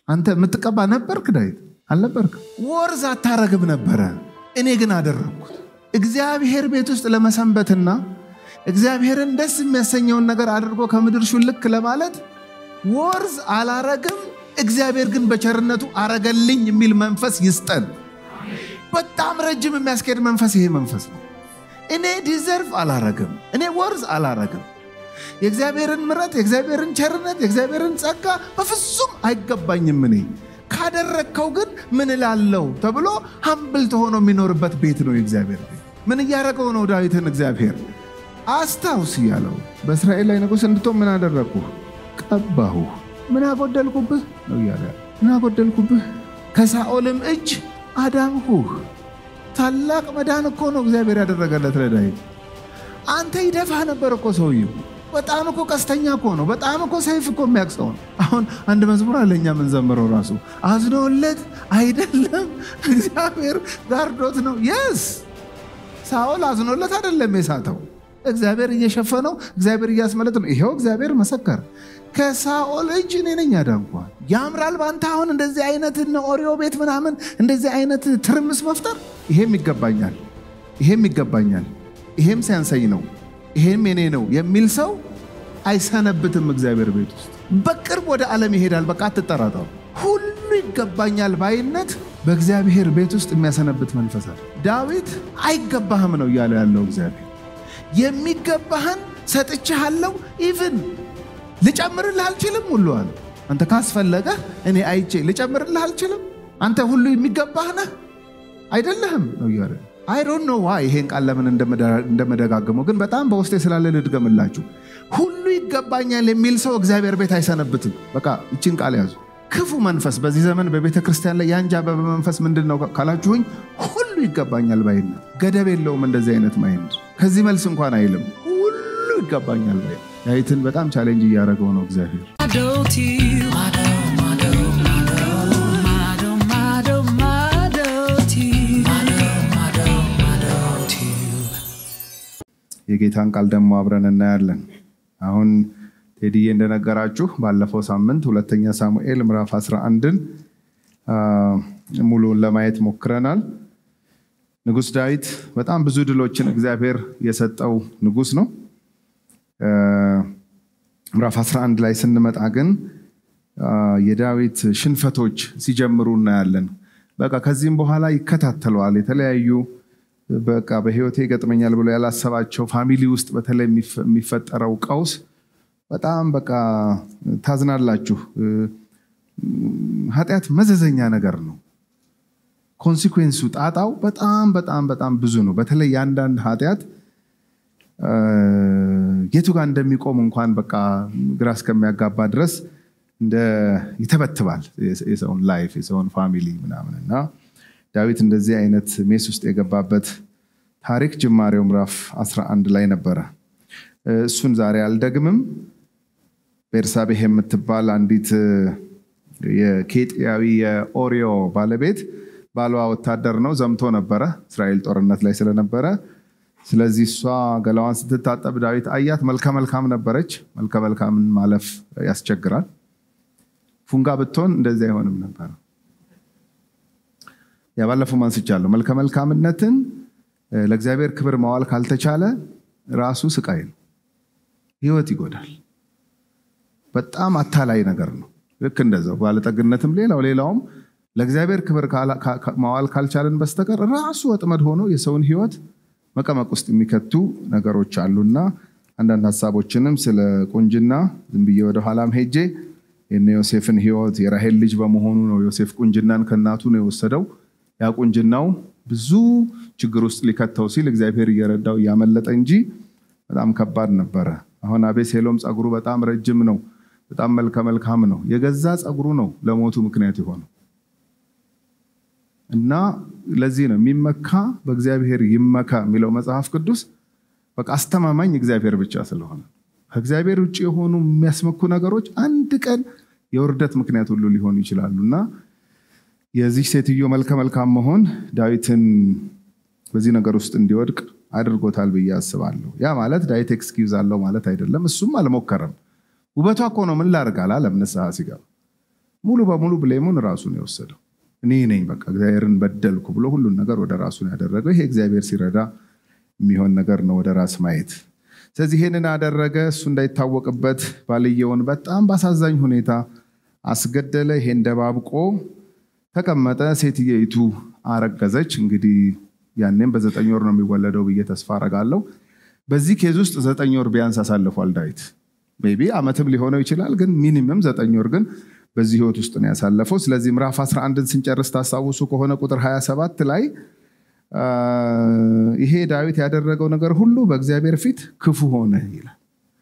አንተ የምትቀባ ነበርክ ዳዊት አልነበርክ ወርዝ አታረግም ነበረ እኔ ግን አደረግኩት እግዚአብሔር ቤት ውስጥ ለመሰንበትና እግዚአብሔርን ደስ የሚያሰኘውን ነገር አድርጎ ከምድር ሹልክ ለማለት ወርዝ አላረግም እግዚአብሔር ግን በቸርነቱ አረገልኝ የሚል መንፈስ ይስጠን በጣም ረጅም የሚያስኬድ መንፈስ ይሄ መንፈስ ነው እኔ ዲዘርቭ አላረግም እኔ ወርዝ አላረግም የእግዚአብሔርን ምረት የእግዚአብሔርን ቸርነት የእግዚአብሔርን ጸጋ በፍጹም አይገባኝም እኔ ካደረግከው ግን ምን እላለው ተብሎ ሀምብል ተሆኖ የሚኖርበት ቤት ነው የእግዚአብሔር ቤት ምን እያደረገው ነው ዳዊትን እግዚአብሔር አስታውስ እያለው በእስራኤል ላይ ንጉሥ እንድትሆን ምን አደረግኩ ቀባሁ ምን አጎደልኩብህ ነው እያለ ምን አጎደልኩብህ ከሳኦልም እጅ አዳንሁህ ታላቅ መዳን እኮ ነው እግዚአብሔር ያደረገለት ለዳዊት አንተ ይደፋህ ነበር እኮ ሰውየው በጣም እኮ ቀስተኛ እኮ ነው በጣም እኮ ሰይፍ እኮ የሚያቅሰው ነው አሁን አንድ መዝሙር አለኛ የምንዘምረው ራሱ አዝኖለት አይደለም እግዚአብሔር ጋርዶት ነው የስ ሳኦል አዝኖለት አይደለም የሳተው እግዚአብሔር እየሸፈነው እግዚአብሔር እያስመለጥ ነው ይሄው እግዚአብሔር መሰከር ከሳኦል እጅ እኔ ነኝ ያዳንኳል ያምራል በአንተ አሁን እንደዚህ አይነት ኦሪዮ ቤት ምናምን እንደዚህ አይነት ትርምስ መፍጠር ይሄም ይገባኛል ይሄም ይገባኛል ይሄም ሲያንሰኝ ነው ይሄም የኔ ነው የሚል ሰው አይሰነብትም እግዚአብሔር ቤት ውስጥ በቅርብ ወደ ዓለም ይሄዳል በቃ አትጠራጠሩ ሁሉ ይገባኛል ባይነት በእግዚአብሔር ቤት ውስጥ የሚያሰነብት መንፈስ አለ ዳዊት አይገባህም ነው እያለ ያለው እግዚአብሔር የሚገባህን ሰጥቼሃለሁ ኢቭን ልጨምርልህ አልችልም ሁሉ አለ አንተ ካስፈለገ እኔ አይቼ ልጨምርልህ አልችልም አንተ ሁሉ የሚገባህ ነህ አይደለህም ነው እያለ አይዶን ነው ዋ ይሄን ቃል ለምን እንደመደጋግመው ግን በጣም በውስጤ ስላለ ልድገምላችሁ ሁሉ ይገባኛል የሚል ሰው እግዚአብሔር ቤት አይሰነብትም በቃ ይችን ቃል ያዙ ክፉ መንፈስ በዚህ ዘመን በቤተ ክርስቲያን ላይ ያንጃበበ መንፈስ ምንድን ነው ካላችሁኝ ሁሉ ይገባኛል ባይነት ገደብ የለውም እንደዚህ አይነት ማይንድ ከዚህ መልስ እንኳን አይልም ሁሉ ይገባኛል ባይ ዳዊትን በጣም ቻሌንጅ እያደረገው ነው እግዚአብሔር የጌታን ቃል ደግሞ አብረን እናያለን አሁን ቴዲዬ እንደነገራችሁ ባለፈው ሳምንት ሁለተኛ ሳሙኤል ምዕራፍ 11ን ሙሉን ለማየት ሞክረናል ንጉስ ዳዊት በጣም ብዙ ድሎችን እግዚአብሔር የሰጠው ንጉስ ነው ምዕራፍ 11 ላይ ስንመጣ ግን የዳዊት ሽንፈቶች ሲጀምሩ እናያለን በቃ ከዚህም በኋላ ይከታተለዋል የተለያዩ በቃ በህይወቴ ይገጥመኛል ብሎ ያላሰባቸው ፋሚሊ ውስጥ በተለይ የሚፈጠረው ቀውስ በጣም በቃ ታዝናላችሁ ኃጢአት መዘዘኛ ነገር ነው ኮንሲኩዌንሱ ጣጣው በጣም በጣም በጣም ብዙ ነው በተለይ የአንዳንድ ኃጢአት የቱ ጋር እንደሚቆም እንኳን በቃ ግራ እስከሚያጋባ ድረስ እንደ ይተበትባል የሰውን ላይፍ የሰውን ፋሚሊ ምናምን እና ዳዊት እንደዚህ አይነት ሜስ ውስጥ የገባበት ታሪክ ጅማሬው ምዕራፍ 11 ላይ ነበረ እሱን ዛሬ አልደግምም ቤርሳቤህ የምትባል አንዲት የኬጥያዊ የኦሪዮ ባለቤት ባሏ ወታደር ነው ዘምቶ ነበረ እስራኤል ጦርነት ላይ ስለነበረ ስለዚህ እሷ ገላዋን ስትታጠብ ዳዊት አያት መልከ መልካም ነበረች መልከ መልካምን ማለፍ ያስቸግራል ፉንጋ ብትሆን እንደዚህ አይሆንም ነበር ያባለፈው ማንስቻለሁ መልከ መልካምነትን ለእግዚአብሔር ክብር ማዋል ካልተቻለ ራሱ ስቃይ ነው ህይወት ይጎዳል በጣም አታላይ ነገር ነው ልክ እንደዛው ባለጠግነትም ሌላው ሌላውም ለእግዚአብሔር ክብር ማዋል ካልቻለን በስተቀር ራሱ ወጥመድ ሆኖ የሰውን ህይወት መቀመቅ ውስጥ የሚከቱ ነገሮች አሉና አንዳንድ ሀሳቦችንም ስለ ቁንጅና ዝም ብዬ ወደኋላም ሄጄ የነ ዮሴፍን ህይወት የራሄል ልጅ በመሆኑ ነው ዮሴፍ ቁንጅናን ከእናቱ ነው የወሰደው ያ ቁንጅናው ብዙ ችግር ውስጥ ሊከተው ሲል እግዚአብሔር እየረዳው እያመለጠ እንጂ በጣም ከባድ ነበረ አሁን አቤሴሎም ፀጉሩ በጣም ረጅም ነው በጣም መልከ መልካም ነው የገዛ ፀጉሩ ነው ለሞቱ ምክንያት የሆነው እና ለዚህ ነው የሚመካ በእግዚአብሔር ይመካ የሚለው መጽሐፍ ቅዱስ በቃ አስተማማኝ እግዚአብሔር ብቻ ስለሆነ ከእግዚአብሔር ውጭ የሆኑ የሚያስመኩ ነገሮች አንድ ቀን የውርደት ምክንያት ሁሉ ሊሆኑ ይችላሉ እና የዚህ ሴትዮ መልከ መልካም መሆን ዳዊትን በዚህ ነገር ውስጥ እንዲወድቅ አድርጎታል ብዬ አስባለሁ ያ ማለት ዳዊት ኤክስኪውዝ አለው ማለት አይደለም እሱም አልሞከረም ውበቷ እኮ ነው ምን ላርግ አላለም ንስሐ ሲገባ ሙሉ በሙሉ ብሌሙን ራሱን የወሰደው እኔ ነኝ በቃ እግዚአብሔርን በደልኩ ብሎ ሁሉን ነገር ወደ ራሱን ያደረገው ይሄ እግዚአብሔር ሲረዳ የሚሆን ነገር ነው ወደ ራስ ማየት ስለዚህ ይህንን አደረገ እሱ እንዳይታወቅበት ባልየውን በጣም በአሳዛኝ ሁኔታ አስገደለ ይሄን ደባብቆ ተቀመጠ ሴትየይቱ አረገዘች እንግዲህ ያኔም በዘጠኝ ወር ነው የሚወለደው ብዬ ተስፋ አረጋለሁ በዚህ ኬዝ ውስጥ ዘጠኝ ወር ቢያንስ አሳልፏል ዳዊት ቢ አመትም ሊሆነው ይችላል ግን ሚኒመም ዘጠኝ ወር ግን በዚህ ህይወት ውስጥ ነው ያሳለፈው ስለዚህ ምዕራፍ 11ን ስንጨርስ ታስታውሱ ከሆነ ቁጥር 27 ላይ ይሄ ዳዊት ያደረገው ነገር ሁሉ በእግዚአብሔር ፊት ክፉ ሆነ ይላል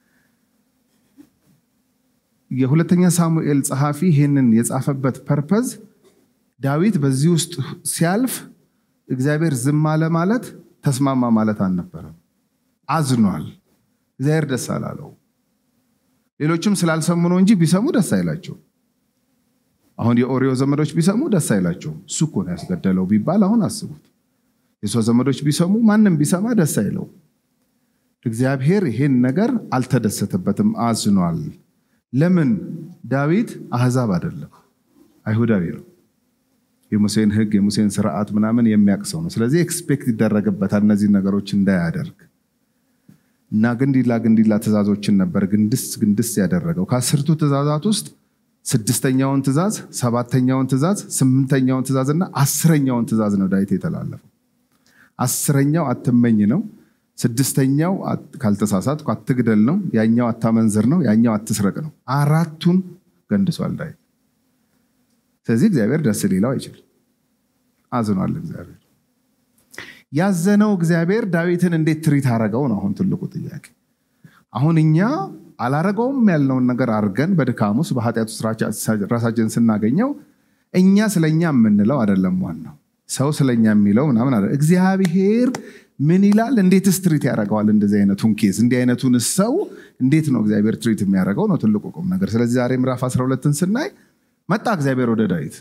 የሁለተኛ ሳሙኤል ጸሐፊ ይህንን የጻፈበት ፐርፐዝ ዳዊት በዚህ ውስጥ ሲያልፍ እግዚአብሔር ዝም አለ ማለት ተስማማ ማለት አልነበረም አዝኗል እግዚአብሔር ደስ አላለው ሌሎችም ስላልሰሙ ነው እንጂ ቢሰሙ ደስ አይላቸው አሁን የኦሪዮ ዘመዶች ቢሰሙ ደስ አይላቸው እሱ እኮ ነው ያስገደለው ቢባል አሁን አስቡት የሰው ዘመዶች ቢሰሙ ማንም ቢሰማ ደስ አይለው እግዚአብሔር ይሄን ነገር አልተደሰተበትም አዝኗል ለምን ዳዊት አህዛብ አይደለም አይሁዳዊ ነው የሙሴን ህግ የሙሴን ስርዓት ምናምን የሚያውቅ ሰው ነው ስለዚህ ኤክስፔክት ይደረግበታል እነዚህ ነገሮች እንዳያደርግ እና ግንዲላ ግንዲላ ትእዛዞችን ነበር ግንድስ ግንድስ ያደረገው ከአስርቱ ትእዛዛት ውስጥ ስድስተኛውን ትእዛዝ ሰባተኛውን ትእዛዝ ስምንተኛውን ትእዛዝ እና አስረኛውን ትእዛዝ ነው ዳዊት የተላለፈው አስረኛው አትመኝ ነው ስድስተኛው ካልተሳሳት አትግደል ነው ያኛው አታመንዝር ነው ያኛው አትስረቅ ነው አራቱን ገንድሷል ዳዊት ስለዚህ እግዚአብሔር ደስ ሊለው አይችልም አዝኗል እግዚአብሔር ያዘነው እግዚአብሔር ዳዊትን እንዴት ትሪት አረገው ነው አሁን ትልቁ ጥያቄ አሁን እኛ አላረገውም ያልነውን ነገር አድርገን በድካም ውስጥ በኃጢአት ውስጥ ራሳችን ስናገኘው እኛ ስለኛ የምንለው አይደለም ዋናው ሰው ስለኛ የሚለው ምናምን አለ እግዚአብሔር ምን ይላል እንዴትስ ትሪት ያደርገዋል እንደዚህ አይነቱን ኬዝ እንዲህ አይነቱን ሰው እንዴት ነው እግዚአብሔር ትሪት የሚያደርገው ነው ትልቁ ቁም ነገር ስለዚህ ዛሬ ምዕራፍ 12ን ስናይ መጣ እግዚአብሔር ወደ ዳዊት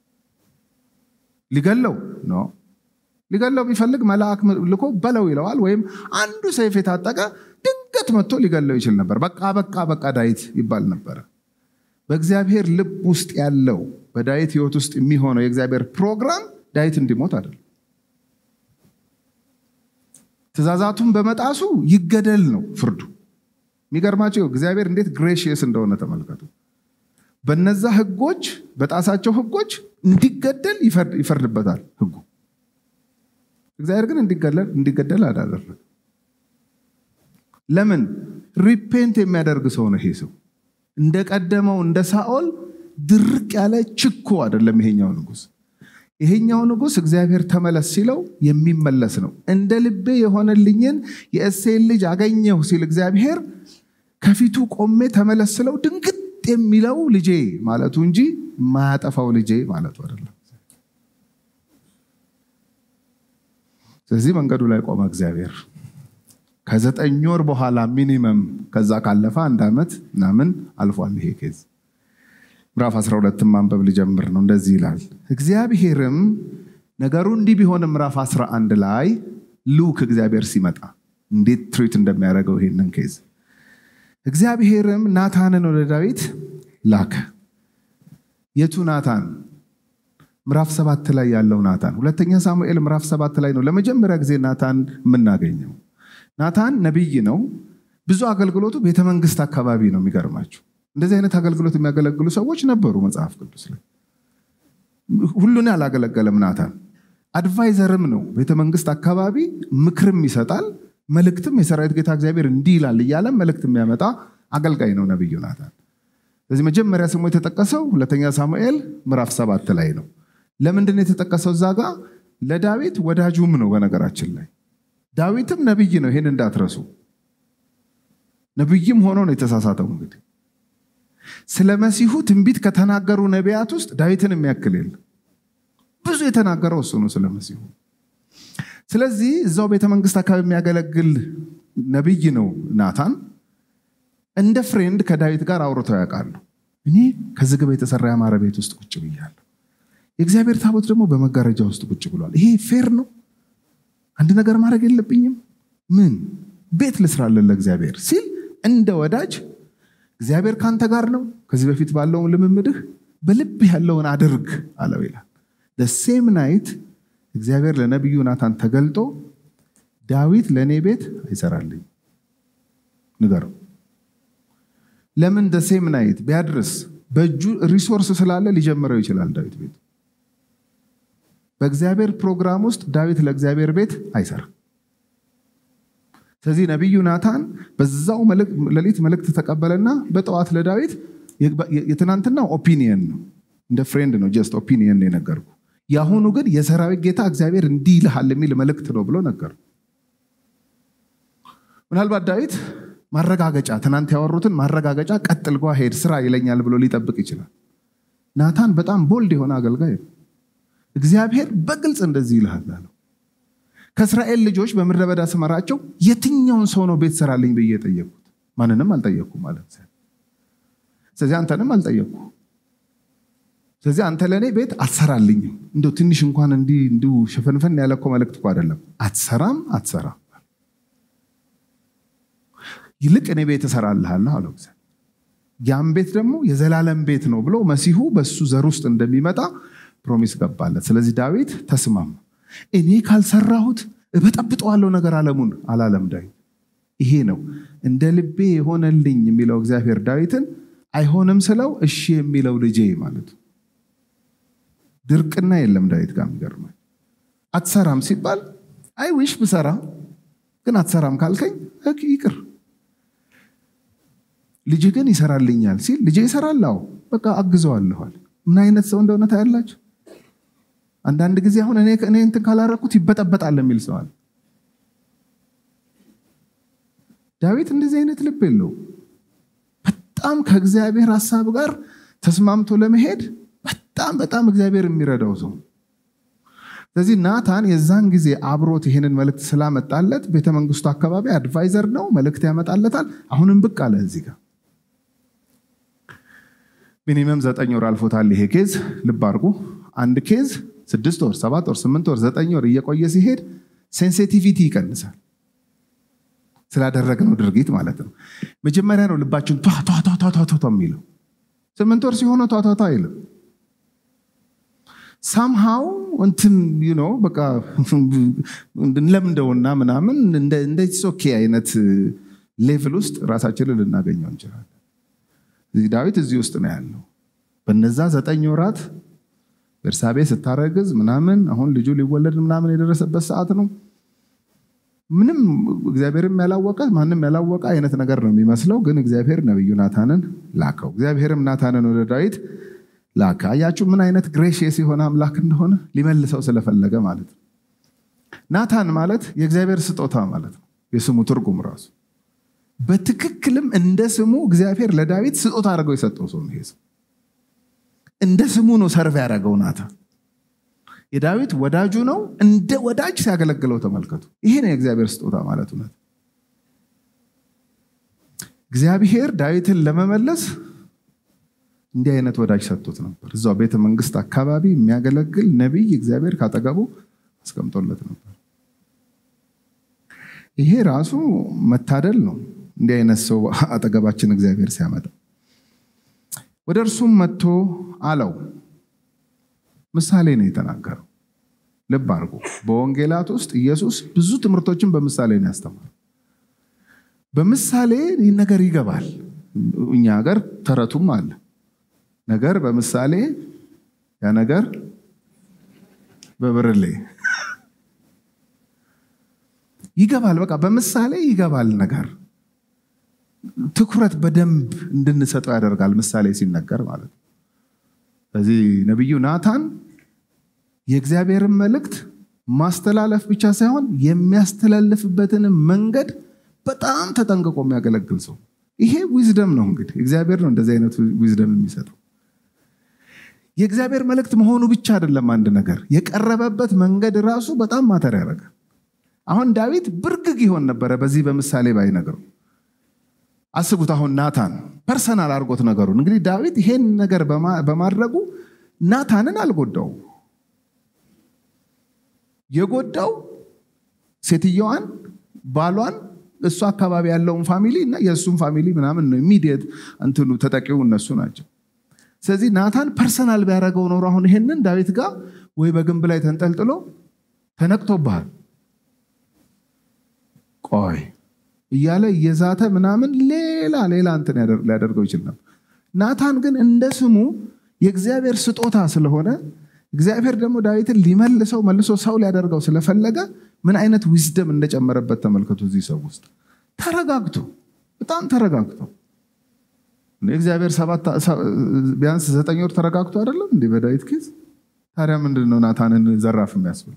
ሊገለው ነው ሊገለው ቢፈልግ መልአክ ልኮ በለው ይለዋል ወይም አንዱ ሰይፍ የታጠቀ ድንገት መጥቶ ሊገለው ይችል ነበር በቃ በቃ በቃ ዳዊት ይባል ነበረ በእግዚአብሔር ልብ ውስጥ ያለው በዳዊት ህይወት ውስጥ የሚሆነው የእግዚአብሔር ፕሮግራም ዳዊት እንዲሞት አይደለም ትእዛዛቱን በመጣሱ ይገደል ነው ፍርዱ የሚገርማቸው እግዚአብሔር እንዴት ግሬሽየስ እንደሆነ ተመልከቱ በነዛ ህጎች በጣሳቸው ህጎች እንዲገደል ይፈርድበታል ህጉ እግዚአብሔር ግን እንዲገደል አላደረገ ለምን ሪፔንት የሚያደርግ ሰው ነው ይሄ ሰው እንደቀደመው እንደ ሳኦል ድርቅ ያለ ችኮ አይደለም ይሄኛው ንጉስ ይሄኛው ንጉስ እግዚአብሔር ተመለስ ሲለው የሚመለስ ነው እንደ ልቤ የሆነልኝን የእሴን ልጅ አገኘሁ ሲል እግዚአብሔር ከፊቱ ቆሜ ተመለስ ስለው ድንግጥ የሚለው ልጄ ማለቱ እንጂ የማያጠፋው ልጄ ማለቱ አይደለም ስለዚህ መንገዱ ላይ ቆመ እግዚአብሔር ከዘጠኝ ወር በኋላ ሚኒመም ከዛ ካለፈ አንድ ዓመት ምናምን አልፏል ይሄ ኬዝ ምዕራፍ 12 ማንበብ ልጀምር ነው እንደዚህ ይላል እግዚአብሔርም ነገሩ እንዲህ ቢሆንም ምዕራፍ 11 ላይ ሉክ እግዚአብሔር ሲመጣ እንዴት ትሪት እንደሚያደርገው ይሄንን ኬዝ እግዚአብሔርም ናታንን ወደ ዳዊት ላከ የቱ ናታን ምዕራፍ ሰባት ላይ ያለው ናታን ሁለተኛ ሳሙኤል ምዕራፍ ሰባት ላይ ነው ለመጀመሪያ ጊዜ ናታን የምናገኘው ናታን ነቢይ ነው ብዙ አገልግሎቱ ቤተመንግስት አካባቢ ነው የሚገርማችሁ እንደዚህ አይነት አገልግሎት የሚያገለግሉ ሰዎች ነበሩ መጽሐፍ ቅዱስ ላይ ሁሉን ያላገለገለም ናታን አድቫይዘርም ነው ቤተመንግስት አካባቢ ምክርም ይሰጣል መልእክትም የሰራዊት ጌታ እግዚአብሔር እንዲህ ይላል እያለ መልእክት የሚያመጣ አገልጋይ ነው ነቢዩ ናታን ስለዚህ መጀመሪያ ስሙ የተጠቀሰው ሁለተኛ ሳሙኤል ምዕራፍ ሰባት ላይ ነው ለምንድን የተጠቀሰው እዛ ጋር ለዳዊት ወዳጁም ነው በነገራችን ላይ ዳዊትም ነቢይ ነው ይህን እንዳትረሱ ነቢይም ሆኖ ነው የተሳሳተው እንግዲህ ስለ መሲሁ ትንቢት ከተናገሩ ነቢያት ውስጥ ዳዊትን የሚያክል የለም ብዙ የተናገረው እሱ ነው ስለ መሲሁ ስለዚህ እዛው ቤተመንግስት አካባቢ የሚያገለግል ነቢይ ነው ናታን እንደ ፍሬንድ ከዳዊት ጋር አውርተው ያውቃሉ እኔ ከዝግባ የተሰራ ያማረ ቤት ውስጥ ቁጭ ብያለሁ የእግዚአብሔር ታቦት ደግሞ በመጋረጃ ውስጥ ቁጭ ብሏል ይሄ ፌር ነው አንድ ነገር ማድረግ የለብኝም ምን ቤት ልስራለን ለእግዚአብሔር ሲል እንደ ወዳጅ እግዚአብሔር ካንተ ጋር ነው ከዚህ በፊት ባለውን ልምምድህ በልብ ያለውን አድርግ አለው ይላል። ሴም ናይት እግዚአብሔር ለነቢዩ ናታን ተገልጦ ዳዊት ለእኔ ቤት አይሰራልኝ ንገረው። ለምን ሴም ናይት ቢያድርስ በእጁ ሪሶርስ ስላለ ሊጀምረው ይችላል ዳዊት ቤት። በእግዚአብሔር ፕሮግራም ውስጥ ዳዊት ለእግዚአብሔር ቤት አይሰራም። ስለዚህ ነቢዩ ናታን በዛው ሌሊት መልእክት ተቀበለና በጠዋት ለዳዊት የትናንትናው ኦፒኒየን ነው፣ እንደ ፍሬንድ ነው፣ ጀስት ኦፒኒየን ነው የነገርኩ። የአሁኑ ግን የሰራዊት ጌታ እግዚአብሔር እንዲህ ይልሃል የሚል መልእክት ነው ብሎ ነገር ምናልባት ዳዊት ማረጋገጫ ትናንት ያወሩትን ማረጋገጫ ቀጥል ጓ ሄድ ስራ ይለኛል ብሎ ሊጠብቅ ይችላል። ናታን በጣም ቦልድ የሆነ አገልጋይ ነው። እግዚአብሔር በግልጽ እንደዚህ ይልሃል አለው። ከእስራኤል ልጆች በምድረ በዳ ስመራቸው የትኛውን ሰው ነው ቤት ሰራልኝ ብዬ የጠየቅኩት? ማንንም አልጠየቅኩም ማለት ስለዚህ አንተንም አልጠየቅኩ። ስለዚህ አንተ ለእኔ ቤት አትሰራልኝም። እንደው ትንሽ እንኳን እንዲህ እንዲሁ ሽፍንፍን ያለ እኮ መልእክት እኮ አይደለም። አትሰራም አትሰራም ይልቅ እኔ ቤት እሰራልሃለሁ አለው። ያም ቤት ደግሞ የዘላለም ቤት ነው ብሎ መሲሁ በሱ ዘር ውስጥ እንደሚመጣ ፕሮሚስ ገባለት። ስለዚህ ዳዊት ተስማማ። እኔ ካልሰራሁት እበጠብጠዋለሁ ነገር አለሙን አላለም ዳዊት። ይሄ ነው እንደ ልቤ የሆነልኝ የሚለው እግዚአብሔር ዳዊትን አይሆንም ስለው እሺ የሚለው ልጄ ማለት ድርቅና የለም ዳዊት ጋር የሚገርመኝ አትሰራም ሲባል አይ ዊሽ ብሰራ ግን አትሰራም ካልከኝ ይቅር ልጅ ግን ይሰራልኛል ሲል ልጄ ይሰራል። አዎ በቃ አግዘዋለኋል። ምን አይነት ሰው እንደሆነ ታያላችሁ። አንዳንድ ጊዜ አሁን እኔ እኔ እንትን ካላረኩት ይበጠበጣል የሚል ሰዋል። ዳዊት እንደዚህ አይነት ልብ የለው። በጣም ከእግዚአብሔር ሀሳብ ጋር ተስማምቶ ለመሄድ በጣም በጣም እግዚአብሔር የሚረዳው ሰው። ስለዚህ ናታን የዛን ጊዜ አብሮት ይሄንን መልእክት ስላመጣለት ቤተመንግስቱ አካባቢ አድቫይዘር ነው፣ መልእክት ያመጣለታል። አሁንም ብቅ አለ እዚህ ጋር ሚኒመም ዘጠኝ ወር አልፎታል ይሄ ኬዝ። ልብ አድርጉ። አንድ ኬዝ ስድስት ወር፣ ሰባት ወር፣ ስምንት ወር፣ ዘጠኝ ወር እየቆየ ሲሄድ ሴንሲቲቪቲ ይቀንሳል። ስላደረግነው ድርጊት ማለት ነው። መጀመሪያ ነው ልባችን ቷቷቷቷቷ የሚለው። ስምንት ወር ሲሆነ ቷቷቷ አይልም። ሳምሃው እንትን ነው በቃ እንለምደውና ምናምን እንደ ኦኬ አይነት ሌቭል ውስጥ ራሳችንን ልናገኘው እንችላለን። ዳዊት እዚህ ውስጥ ነው ያለው። በነዛ ዘጠኝ ወራት ቤርሳቤ ስታረግዝ ምናምን አሁን ልጁ ሊወለድ ምናምን የደረሰበት ሰዓት ነው። ምንም እግዚአብሔርም ያላወቀ ማንም ያላወቀ አይነት ነገር ነው የሚመስለው። ግን እግዚአብሔር ነቢዩ ናታንን ላከው። እግዚአብሔርም ናታንን ወደ ዳዊት ላከ። አያችሁ ምን አይነት ግሬሽየስ የሆነ አምላክ እንደሆነ ሊመልሰው ስለፈለገ ማለት ነው። ናታን ማለት የእግዚአብሔር ስጦታ ማለት ነው። የስሙ ትርጉም ራሱ በትክክልም እንደ ስሙ እግዚአብሔር ለዳዊት ስጦታ አድርገው የሰጠው ሰው ነው። ይሄ ሰው እንደ ስሙ ነው ሰርቭ ያደረገው ናታን የዳዊት ወዳጁ ነው። እንደ ወዳጅ ሲያገለግለው ተመልከቱ። ይሄ ነው የእግዚአብሔር ስጦታ ማለት እውነት። እግዚአብሔር ዳዊትን ለመመለስ እንዲህ አይነት ወዳጅ ሰጥቶት ነበር። እዛው ቤተ መንግስት አካባቢ የሚያገለግል ነቢይ እግዚአብሔር ካጠገቡ አስቀምጦለት ነበር። ይሄ ራሱ መታደል ነው። እንዲህ አይነት ሰው አጠገባችን እግዚአብሔር ሲያመጣ ወደ እርሱም መጥቶ አለው ምሳሌ ነው የተናገረው። ልብ አድርጎ በወንጌላት ውስጥ ኢየሱስ ብዙ ትምህርቶችን በምሳሌ ነው ያስተማረው። በምሳሌ ይህ ነገር ይገባል። እኛ ሀገር ተረቱም አለ። ነገር በምሳሌ ያ ነገር በብርሌ ይገባል። በቃ በምሳሌ ይገባል ነገር ትኩረት በደንብ እንድንሰጠው ያደርጋል። ምሳሌ ሲነገር ማለት ነው። ስለዚህ ነቢዩ ናታን የእግዚአብሔርን መልእክት ማስተላለፍ ብቻ ሳይሆን የሚያስተላልፍበትን መንገድ በጣም ተጠንቅቆ የሚያገለግል ሰው። ይሄ ዊዝደም ነው እንግዲህ እግዚአብሔር ነው እንደዚህ አይነት ዊዝደም የሚሰጠው። የእግዚአብሔር መልእክት መሆኑ ብቻ አይደለም አንድ ነገር የቀረበበት መንገድ ራሱ በጣም ማተር ያደርጋል። አሁን ዳዊት ብርግግ ይሆን ነበረ በዚህ በምሳሌ ባይነግረው። አስቡት አሁን ናታን ፐርሰናል አድርጎት ነገሩን። እንግዲህ ዳዊት ይሄን ነገር በማድረጉ ናታንን አልጎዳው። የጎዳው ሴትየዋን፣ ባሏን፣ እሱ አካባቢ ያለውን ፋሚሊ እና የእሱን ፋሚሊ ምናምን ነው። ኢሚዲየት እንትኑ ተጠቂው እነሱ ናቸው። ስለዚህ ናታን ፐርሰናል ቢያደርገው ኖሮ አሁን ይሄንን ዳዊት ጋር ወይ በግንብ ላይ ተንጠልጥሎ ተነቅቶብሃል ቆይ እያለ እየዛተ ምናምን ሌላ ሌላ እንትን ሊያደርገው ይችል ነበር። ናታን ግን እንደ ስሙ የእግዚአብሔር ስጦታ ስለሆነ እግዚአብሔር ደግሞ ዳዊትን ሊመልሰው መልሶ ሰው ሊያደርገው ስለፈለገ ምን አይነት ዊዝደም እንደጨመረበት ተመልከቱ። እዚህ ሰው ውስጥ ተረጋግቶ በጣም ተረጋግቶ እግዚአብሔር ቢያንስ ዘጠኝ ወር ተረጋግቶ አይደለም እንዲህ በዳዊት ኬዝ። ታዲያ ምንድን ነው ናታንን ዘራፍ የሚያስብል?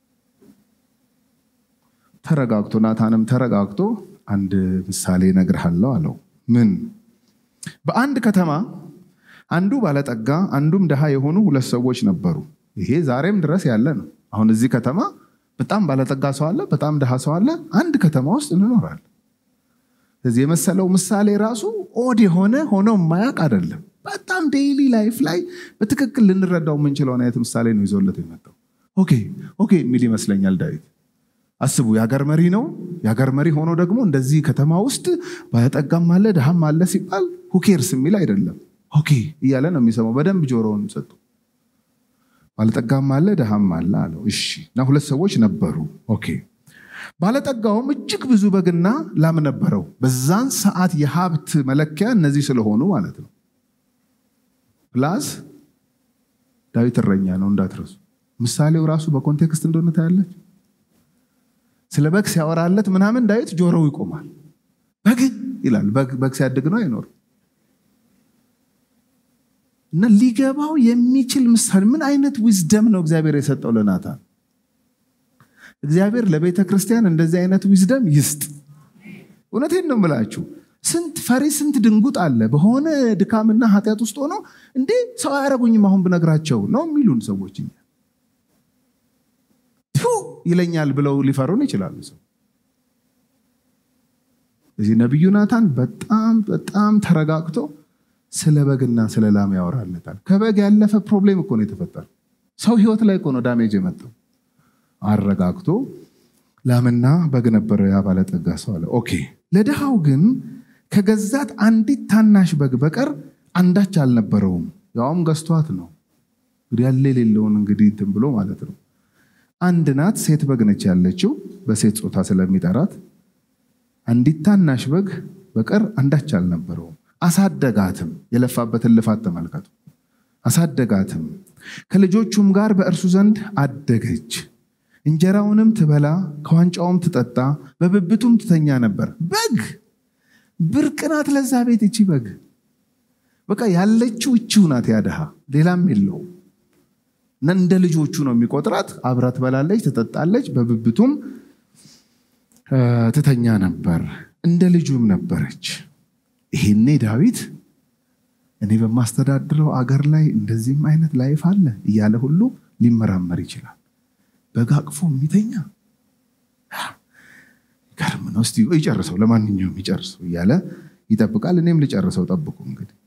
ተረጋግቶ ናታንም ተረጋግቶ አንድ ምሳሌ እነግርሃለሁ አለው። ምን? በአንድ ከተማ አንዱ ባለጠጋ አንዱም ድሃ የሆኑ ሁለት ሰዎች ነበሩ። ይሄ ዛሬም ድረስ ያለ ነው። አሁን እዚህ ከተማ በጣም ባለጠጋ ሰው አለ፣ በጣም ድሃ ሰው አለ። አንድ ከተማ ውስጥ እንኖራለን። ስለዚህ የመሰለው ምሳሌ ራሱ ኦድ የሆነ ሆኖ የማያውቅ አይደለም። በጣም ዴይሊ ላይፍ ላይ በትክክል ልንረዳው የምንችለውን አይነት ምሳሌ ነው ይዞለት የመጣው። ኦኬ ኦኬ የሚል ይመስለኛል ዳዊት። አስቡ፣ የሀገር መሪ ነው። የሀገር መሪ ሆኖ ደግሞ እንደዚህ ከተማ ውስጥ ባለጠጋም አለ ድሃም አለ ሲባል ሁኬርስ የሚል አይደለም። ኦኬ እያለ ነው የሚሰማው። በደንብ ጆሮውን ሰጡ። ባለጠጋም አለ ድሃም አለ አለው። እሺ እና ሁለት ሰዎች ነበሩ። ኦኬ ባለጠጋውም እጅግ ብዙ በግና ላም ነበረው። በዛን ሰዓት የሀብት መለኪያ እነዚህ ስለሆኑ ማለት ነው። ፕላስ ዳዊት እረኛ ነው እንዳትረሱ። ምሳሌው ራሱ በኮንቴክስት እንደሆነ ታያለች። ስለ በግ ሲያወራለት ምናምን ዳዊት ጆሮው ይቆማል። በግ ይላል። በግ ሲያድግ ነው አይኖርም። እና ሊገባው የሚችል ምሳሌ ምን አይነት ዊዝደም ነው እግዚአብሔር የሰጠው ለናታን። እግዚአብሔር ለቤተ ክርስቲያን እንደዚህ አይነት ዊዝደም ይስጥ። እውነቴን ነው የምላችሁ። ስንት ፈሪ ስንት ድንጉጥ አለ በሆነ ድካምና ኃጢአት ውስጥ ሆኖ እንዴ ሰው አያረጉኝም አሁን ብነግራቸው ነው የሚሉን ሰዎች እኛ ይለኛል ብለው ሊፈሩን ይችላሉ። ሰው እዚህ ነቢዩ ናታን በጣም በጣም ተረጋግቶ ስለ በግና ስለ ላም ያወራለታል። ከበግ ያለፈ ፕሮብሌም እኮ ነው የተፈጠረው። ሰው ህይወት ላይ እኮ ነው ዳሜጅ የመጣው። አረጋግቶ ላምና በግ ነበረ ያ ባለጠጋ ሰው አለ። ኦኬ ለድሃው ግን ከገዛት አንዲት ታናሽ በግ በቀር አንዳች አልነበረውም። ያውም ገዝቷት ነው እንግዲህ ያለ የሌለውን እንግዲህ እንትን ብሎ ማለት ነው። አንድ ናት፣ ሴት በግ ነች ያለችው በሴት ጾታ ስለሚጠራት አንዲት ታናሽ በግ በቀር አንዳች አልነበረውም። አሳደጋትም። የለፋበትን ልፋት ተመልከቱ። አሳደጋትም፣ ከልጆቹም ጋር በእርሱ ዘንድ አደገች። እንጀራውንም ትበላ ከዋንጫውም ትጠጣ በብብቱም ትተኛ ነበር። በግ ብርቅ ናት ለዛ ቤት እቺ በግ በቃ ያለችው እቺው ናት። ያድሃ ሌላም የለው እና እንደ ልጆቹ ነው የሚቆጥራት። አብራ ትበላለች፣ ትጠጣለች፣ በብብቱም ትተኛ ነበር። እንደ ልጁም ነበረች። ይሄኔ ዳዊት እኔ በማስተዳድረው አገር ላይ እንደዚህም አይነት ላይፍ አለ እያለ ሁሉ ሊመራመር ይችላል። በግ አቅፎ የሚተኛ ገርም ነው። እስቲ ይጨርሰው፣ ለማንኛውም ይጨርሰው እያለ ይጠብቃል። እኔም ልጨርሰው ጠብቁ። እንግዲህ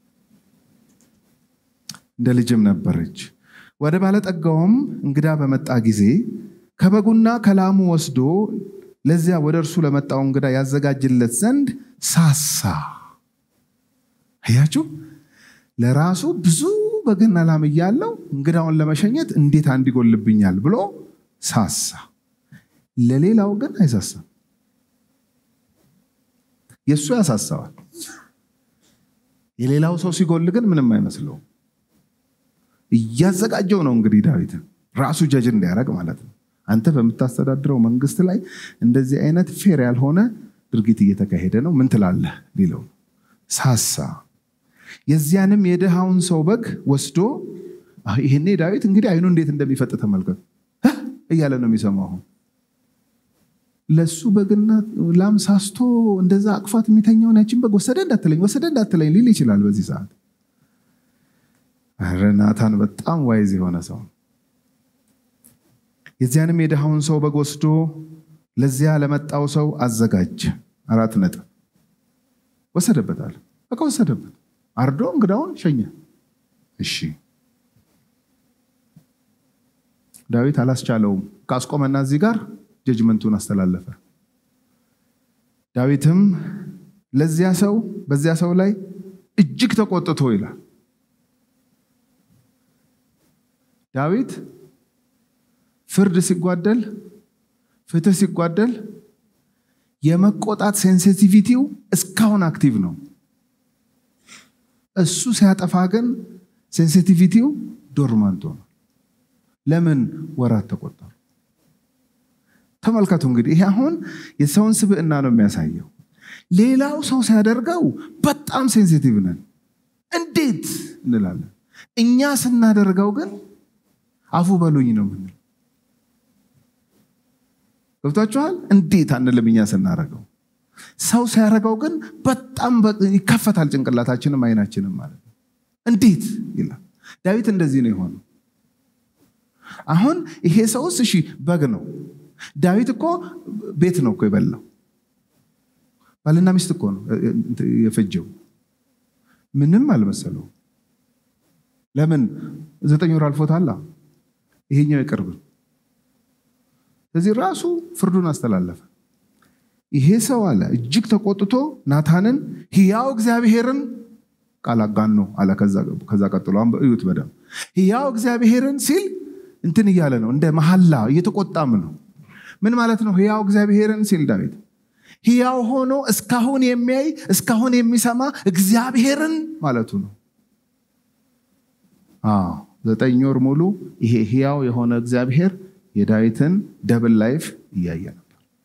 እንደ ልጅም ነበረች። ወደ ባለጠጋውም እንግዳ በመጣ ጊዜ ከበጉና ከላሙ ወስዶ ለዚያ ወደ እርሱ ለመጣው እንግዳ ያዘጋጅለት ዘንድ ሳሳ። አያችሁ፣ ለራሱ ብዙ በግና ላም እያለው እንግዳውን ለመሸኘት እንዴት አንድ ይጎልብኛል ብሎ ሳሳ። ለሌላው ግን አይሳሳም። የእሱ ያሳሳዋል። የሌላው ሰው ሲጎል ግን ምንም አይመስለውም። እያዘጋጀው ነው እንግዲህ ዳዊትን ራሱ ጀጅ እንዲያደርግ ማለት ነው። አንተ በምታስተዳድረው መንግስት ላይ እንደዚህ አይነት ፌር ያልሆነ ድርጊት እየተካሄደ ነው፣ ምን ትላለህ ሊለው ሳሳ። የዚያንም የድሃውን ሰው በግ ወስዶ ይሄኔ ዳዊት እንግዲህ አይኑ እንዴት እንደሚፈጥ ተመልከቱ እያለ ነው የሚሰማው። አሁን ለሱ በግና ላም ሳስቶ እንደዛ አቅፋት የሚተኛውን ያችን በግ ወሰደ እንዳትለኝ ወሰደ እንዳትለኝ ሊል ይችላል በዚህ ሰዓት። ኧረ ናታን በጣም ዋይዝ የሆነ ሰው የዚያንም የድሃውን ሰው በግ ወስዶ ለዚያ ለመጣው ሰው አዘጋጀ። አራት ነጥብ ወሰደበታል። በቃ ወሰደበት፣ አርዶ እንግዳውን ሸኘ። እሺ ዳዊት አላስቻለውም። ካስቆመና እዚህ ጋር ጀጅመንቱን አስተላለፈ። ዳዊትም ለዚያ ሰው በዚያ ሰው ላይ እጅግ ተቆጥቶ ይላል ዳዊት ፍርድ ሲጓደል፣ ፍትህ ሲጓደል የመቆጣት ሴንሲቲቪቲው እስካሁን አክቲቭ ነው። እሱ ሲያጠፋ ግን ሴንሲቲቪቲው ዶርማንቶ ነው። ለምን ወራት ተቆጠሩ? ተመልከቱ እንግዲህ ይሄ አሁን የሰውን ስብዕና ነው የሚያሳየው። ሌላው ሰው ሲያደርገው በጣም ሴንሲቲቭ ነን፣ እንዴት እንላለን። እኛ ስናደርገው ግን አፉ በሉኝ ነው ምንል። ገብቷችኋል? እንዴት አንልም እኛ ስናደርገው። ሰው ሲያደርገው ግን በጣም ይከፈታል ጭንቅላታችንም አይናችንም ማለት ነው። እንዴት ይላል። ዳዊት እንደዚህ ነው የሆነው። አሁን ይሄ ሰውስ እሺ በግ ነው። ዳዊት እኮ ቤት ነው እኮ የበላው። ባልና ሚስት እኮ ነው የፈጀው። ምንም አልመሰለው። ለምን ዘጠኝ ወር አልፎታላ። ይሄኛው የቅርብ ስለዚህ ራሱ ፍርዱን አስተላለፈ። ይሄ ሰው አለ እጅግ ተቆጥቶ ናታንን ሕያው እግዚአብሔርን ቃል አጋኖ አለ። ከዛ ቀጥሎ እዩት በደምብ ሕያው እግዚአብሔርን ሲል እንትን እያለ ነው፣ እንደ መሐላ እየተቆጣም ነው። ምን ማለት ነው? ሕያው እግዚአብሔርን ሲል ዳዊት ሕያው ሆኖ እስካሁን የሚያይ እስካሁን የሚሰማ እግዚአብሔርን ማለቱ ነው። አዎ ዘጠኝ ወር ሙሉ ይሄ ሕያው የሆነ እግዚአብሔር የዳዊትን ደብል ላይፍ እያየ ነበር፣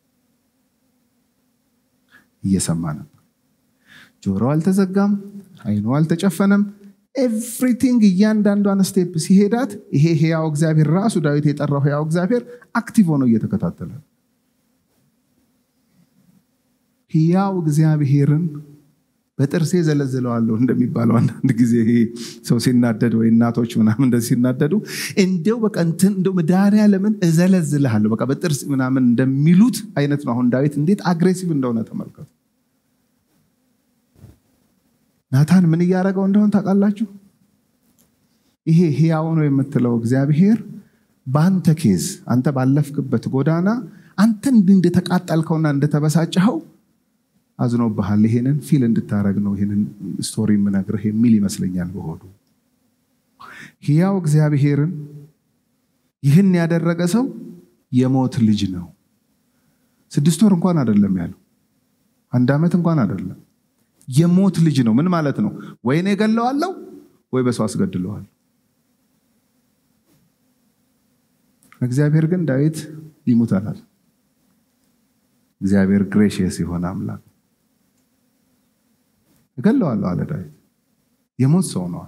እየሰማ ነበር። ጆሮ አልተዘጋም፣ አይኑ አልተጨፈነም። ኤቭሪቲንግ እያንዳንዷን ስቴፕ ሲሄዳት ይሄ ሕያው እግዚአብሔር ራሱ ዳዊት የጠራው ሕያው እግዚአብሔር አክቲቭ ሆኖ እየተከታተለ ሕያው እግዚአብሔርን በጥርሴ ዘለዝለዋለሁ እንደሚባለው አንዳንድ ጊዜ ሰው ሲናደድ ወይ እናቶች ምናምን እንደዚህ ሲናደዱ እንዲው በቃ እንትን እንደው መድኃኒዓለምን እዘለዝልሃለሁ በቃ በጥርስ ምናምን እንደሚሉት አይነት ነው። አሁን ዳዊት እንዴት አግሬሲቭ እንደሆነ ተመልከቱ። ናታን ምን እያደረገው እንደሆን ታውቃላችሁ? ይሄ ሕያው ነው የምትለው እግዚአብሔር በአንተ ኬዝ አንተ ባለፍክበት ጎዳና አንተ እንደተቃጠልከውና እንደተበሳጨኸው አዝኖብሃል። ይሄንን ፊል እንድታረግ ነው ይሄንን ስቶሪ የምነግርህ የሚል ይመስለኛል በሆዱ። ሕያው እግዚአብሔርን ይህን ያደረገ ሰው የሞት ልጅ ነው። ስድስት ወር እንኳን አይደለም ያለው፣ አንድ ዓመት እንኳን አይደለም። የሞት ልጅ ነው። ምን ማለት ነው? ወይ እኔ ገለዋለሁ ወይ በሰው አስገድለዋል። እግዚአብሔር ግን ዳዊት ይሙት አላል። እግዚአብሔር ግሬሽየስ የሆነ አምላክ እገለዋለሁ አለ ዳዊት። የሞት ሰው ነዋል።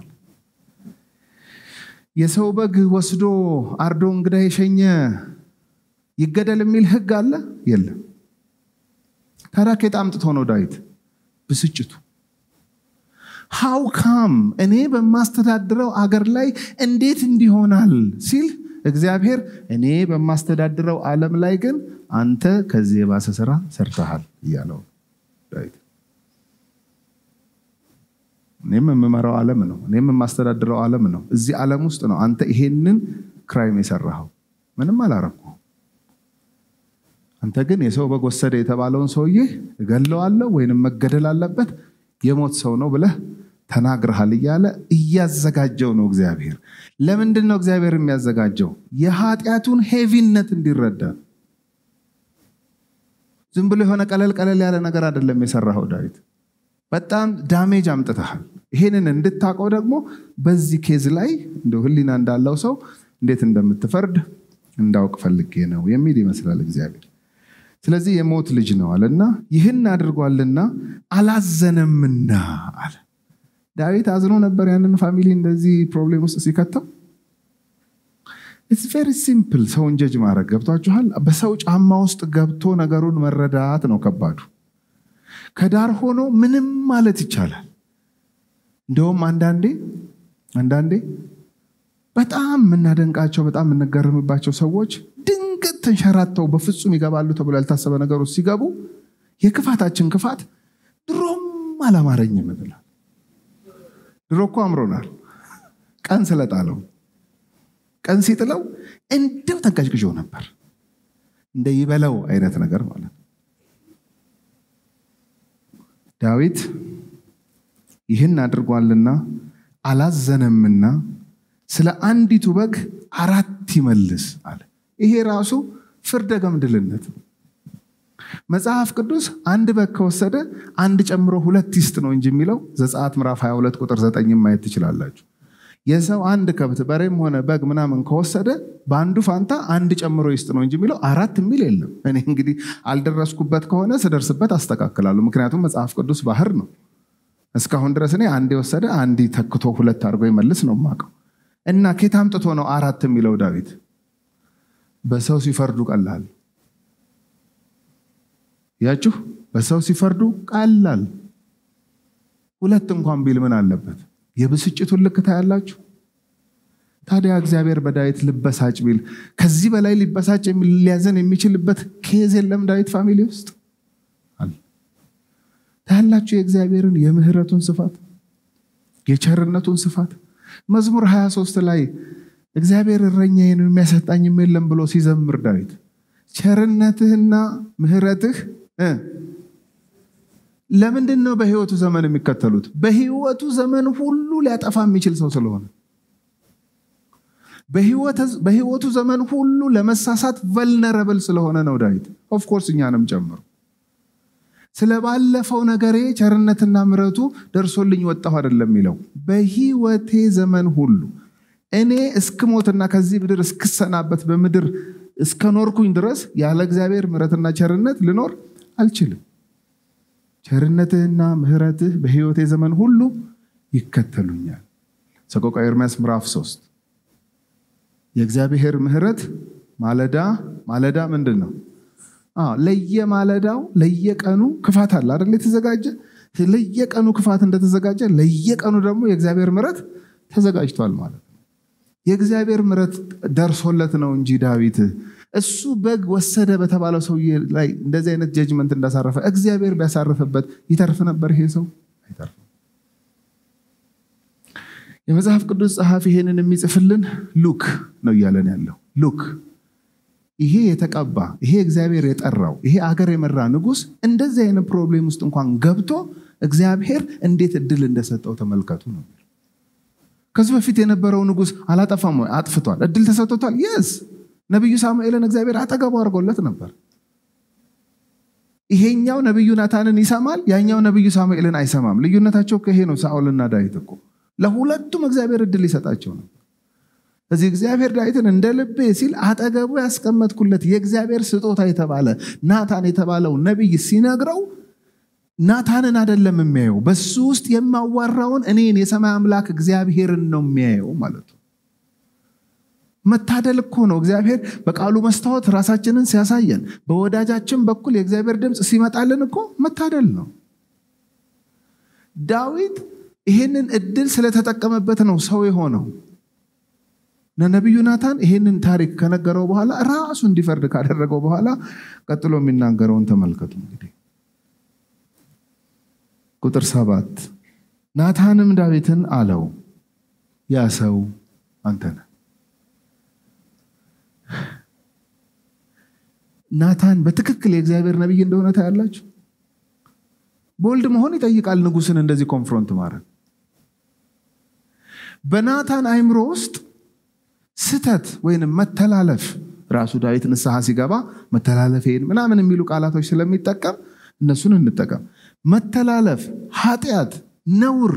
የሰው በግ ወስዶ አርዶ እንግዳ የሸኘ ይገደል የሚል ሕግ አለ የለም። ታዲያ ከየት አምጥቶ ነው ዳዊት ብስጭቱ? ሃው ካም እኔ በማስተዳድረው አገር ላይ እንዴት እንዲሆናል ሲል እግዚአብሔር እኔ በማስተዳድረው ዓለም ላይ ግን አንተ ከዚህ የባሰ ስራ ሰርተሃል እያለው ዳዊት እኔም የምመራው ዓለም ነው። እኔም የማስተዳድረው ዓለም ነው። እዚህ ዓለም ውስጥ ነው አንተ ይሄንን ክራይም የሰራኸው። ምንም አላረኩ። አንተ ግን የሰው በግ ወሰደ የተባለውን ሰውዬ እገለዋለሁ ወይንም መገደል አለበት የሞት ሰው ነው ብለህ ተናግረሃል እያለ እያዘጋጀው ነው እግዚአብሔር። ለምንድን ነው እግዚአብሔር የሚያዘጋጀው? የኃጢአቱን ሄቪነት እንዲረዳ። ዝም ብሎ የሆነ ቀለል ቀለል ያለ ነገር አይደለም የሰራኸው ዳዊት በጣም ዳሜጅ አምጥተሃል። ይሄንን እንድታውቀው ደግሞ በዚህ ኬዝ ላይ እንደው ሕሊና እንዳለው ሰው እንዴት እንደምትፈርድ እንዳውቅ ፈልጌ ነው የሚል ይመስላል እግዚአብሔር። ስለዚህ የሞት ልጅ ነው አለና ይህን አድርጓልና አላዘነምና አለ። ዳዊት አዝኖ ነበር ያንን ፋሚሊ እንደዚህ ፕሮብሌም ውስጥ ሲከተው። ኢትስ ቬሪ ሲምፕል ሰውን ጀጅ ማድረግ ገብቷችኋል። በሰው ጫማ ውስጥ ገብቶ ነገሩን መረዳት ነው ከባዱ። ከዳር ሆኖ ምንም ማለት ይቻላል። እንደውም አንዳንዴ አንዳንዴ በጣም የምናደንቃቸው በጣም የምንገርምባቸው ሰዎች ድንገት ተንሸራተው በፍጹም ይገባሉ ተብሎ ያልታሰበ ነገር ውስጥ ሲገቡ የክፋታችን ክፋት ድሮም አላማረኝም ብላል። ድሮ እኮ አምሮናል። ቀን ስለጣለው ቀን ሲጥለው እንደው ተንቀጭቅጮ ነበር እንደ ይበለው አይነት ነገር ማለት ነው። ዳዊት ይህን አድርጓልና አላዘነምና ስለ አንዲቱ በግ አራት ይመልስ አለ። ይሄ ራሱ ፍርደ ገምድልነት ነው። መጽሐፍ ቅዱስ አንድ በግ ከወሰደ አንድ ጨምሮ ሁለት ይስጥ ነው እንጂ የሚለው ዘጸአት ምዕራፍ 22 ቁጥር 9 ማየት ትችላላችሁ። የሰው አንድ ከብት በሬም ሆነ በግ ምናምን ከወሰደ በአንዱ ፋንታ አንድ ጨምሮ ይስጥ ነው እንጂ የሚለው አራት የሚል የለም። እኔ እንግዲህ አልደረስኩበት ከሆነ ስደርስበት አስተካክላለሁ። ምክንያቱም መጽሐፍ ቅዱስ ባህር ነው። እስካሁን ድረስ እኔ አንድ የወሰደ አንድ ተክቶ ሁለት አድርጎ ይመልስ ነው የማውቀው። እና ኬት አምጥቶ ነው አራት የሚለው ዳዊት? በሰው ሲፈርዱ ቀላል ያችሁ፣ በሰው ሲፈርዱ ቀላል። ሁለት እንኳን ቢል ምን አለበት? የብስጭቱን ልክ ታያላችሁ። ታዲያ እግዚአብሔር በዳዊት ልበሳጭ ቢል ከዚህ በላይ ሊበሳጭ ሊያዘን የሚችልበት ኬዝ የለም ዳዊት ፋሚሊ ውስጥ ታያላችሁ። የእግዚአብሔርን የምህረቱን ስፋት የቸርነቱን ስፋት መዝሙር 23 ላይ እግዚአብሔር እረኛዬ ነው የሚያሰጣኝም የለም ብሎ ሲዘምር ዳዊት ቸርነትህና ምህረትህ ለምንድን ነው በህይወቱ ዘመን የሚከተሉት? በህይወቱ ዘመን ሁሉ ሊያጠፋ የሚችል ሰው ስለሆነ በህይወቱ ዘመን ሁሉ ለመሳሳት ቨልነረብል ስለሆነ ነው ዳዊት። ኦፍኮርስ እኛንም ጨምሮ ስለ ባለፈው ነገሬ ቸርነትና ምሕረቱ ደርሶልኝ ወጣሁ አይደለም የሚለው በህይወቴ ዘመን ሁሉ እኔ እስክሞትና ከዚህ ምድር እስክሰናበት በምድር እስከኖርኩኝ ድረስ ያለ እግዚአብሔር ምሕረትና ቸርነት ልኖር አልችልም። ቸርነትህና ምሕረትህ በህይወቴ ዘመን ሁሉ ይከተሉኛል። ሰቆቃወ ኤርምያስ ምዕራፍ ሶስት የእግዚአብሔር ምሕረት ማለዳ ማለዳ ምንድን ነው? ለየማለዳው ለየቀኑ ክፋት አለ አይደል? የተዘጋጀ ለየቀኑ ክፋት እንደተዘጋጀ ለየቀኑ ደግሞ የእግዚአብሔር ምሕረት ተዘጋጅቷል ማለት ነው። የእግዚአብሔር ምሕረት ደርሶለት ነው እንጂ ዳዊት እሱ በግ ወሰደ በተባለው ሰውዬ ላይ እንደዚህ አይነት ጀጅመንት እንዳሳረፈ እግዚአብሔር ቢያሳርፍበት ይተርፍ ነበር ይሄ ሰው አይተርፍም። የመጽሐፍ ቅዱስ ጸሐፊ ይሄንን የሚጽፍልን ሉክ ነው እያለን ያለው ሉክ ይሄ የተቀባ ይሄ እግዚአብሔር የጠራው ይሄ አገር የመራ ንጉሥ እንደዚህ አይነት ፕሮብሌም ውስጥ እንኳን ገብቶ እግዚአብሔር እንዴት እድል እንደሰጠው ተመልከቱ ነው። ከዚህ በፊት የነበረው ንጉሥ አላጠፋም ወይ? አጥፍቷል። እድል ተሰጥቶታል። የስ ነቢዩ ሳሙኤልን እግዚአብሔር አጠገቡ አድርጎለት ነበር። ይሄኛው ነቢዩ ናታንን ይሰማል፣ ያኛው ነቢዩ ሳሙኤልን አይሰማም። ልዩነታቸው ከይሄ ነው። ሳኦልና ዳዊት እኮ ለሁለቱም እግዚአብሔር እድል ይሰጣቸው ነበር። እዚህ እግዚአብሔር ዳዊትን እንደ ልቤ ሲል አጠገቡ ያስቀመጥኩለት የእግዚአብሔር ስጦታ የተባለ ናታን የተባለው ነቢይ ሲነግረው ናታንን አይደለም የሚያየው፣ በሱ ውስጥ የማዋራውን እኔን የሰማይ አምላክ እግዚአብሔርን ነው የሚያየው ማለት ነው። መታደል እኮ ነው። እግዚአብሔር በቃሉ መስታወት ራሳችንን ሲያሳየን፣ በወዳጃችን በኩል የእግዚአብሔር ድምፅ ሲመጣልን እኮ መታደል ነው። ዳዊት ይሄንን እድል ስለተጠቀመበት ነው ሰው የሆነው። ነቢዩ ናታን ይሄንን ታሪክ ከነገረው በኋላ ራሱ እንዲፈርድ ካደረገው በኋላ ቀጥሎ የሚናገረውን ተመልከቱ። እንግዲህ ቁጥር ሰባት ናታንም ዳዊትን አለው ያ ሰው አንተ ነህ። ናታን በትክክል የእግዚአብሔር ነቢይ እንደሆነ ታያላችሁ። ቦልድ መሆን ይጠይቃል ንጉሥን እንደዚህ ኮንፍሮንት ማድረግ። በናታን አይምሮ ውስጥ ስተት ወይንም መተላለፍ ራሱ ዳዊት ንስሐ ሲገባ መተላለፌን ምናምን የሚሉ ቃላቶች ስለሚጠቀም እነሱን እንጠቀም። መተላለፍ፣ ኃጢአት፣ ነውር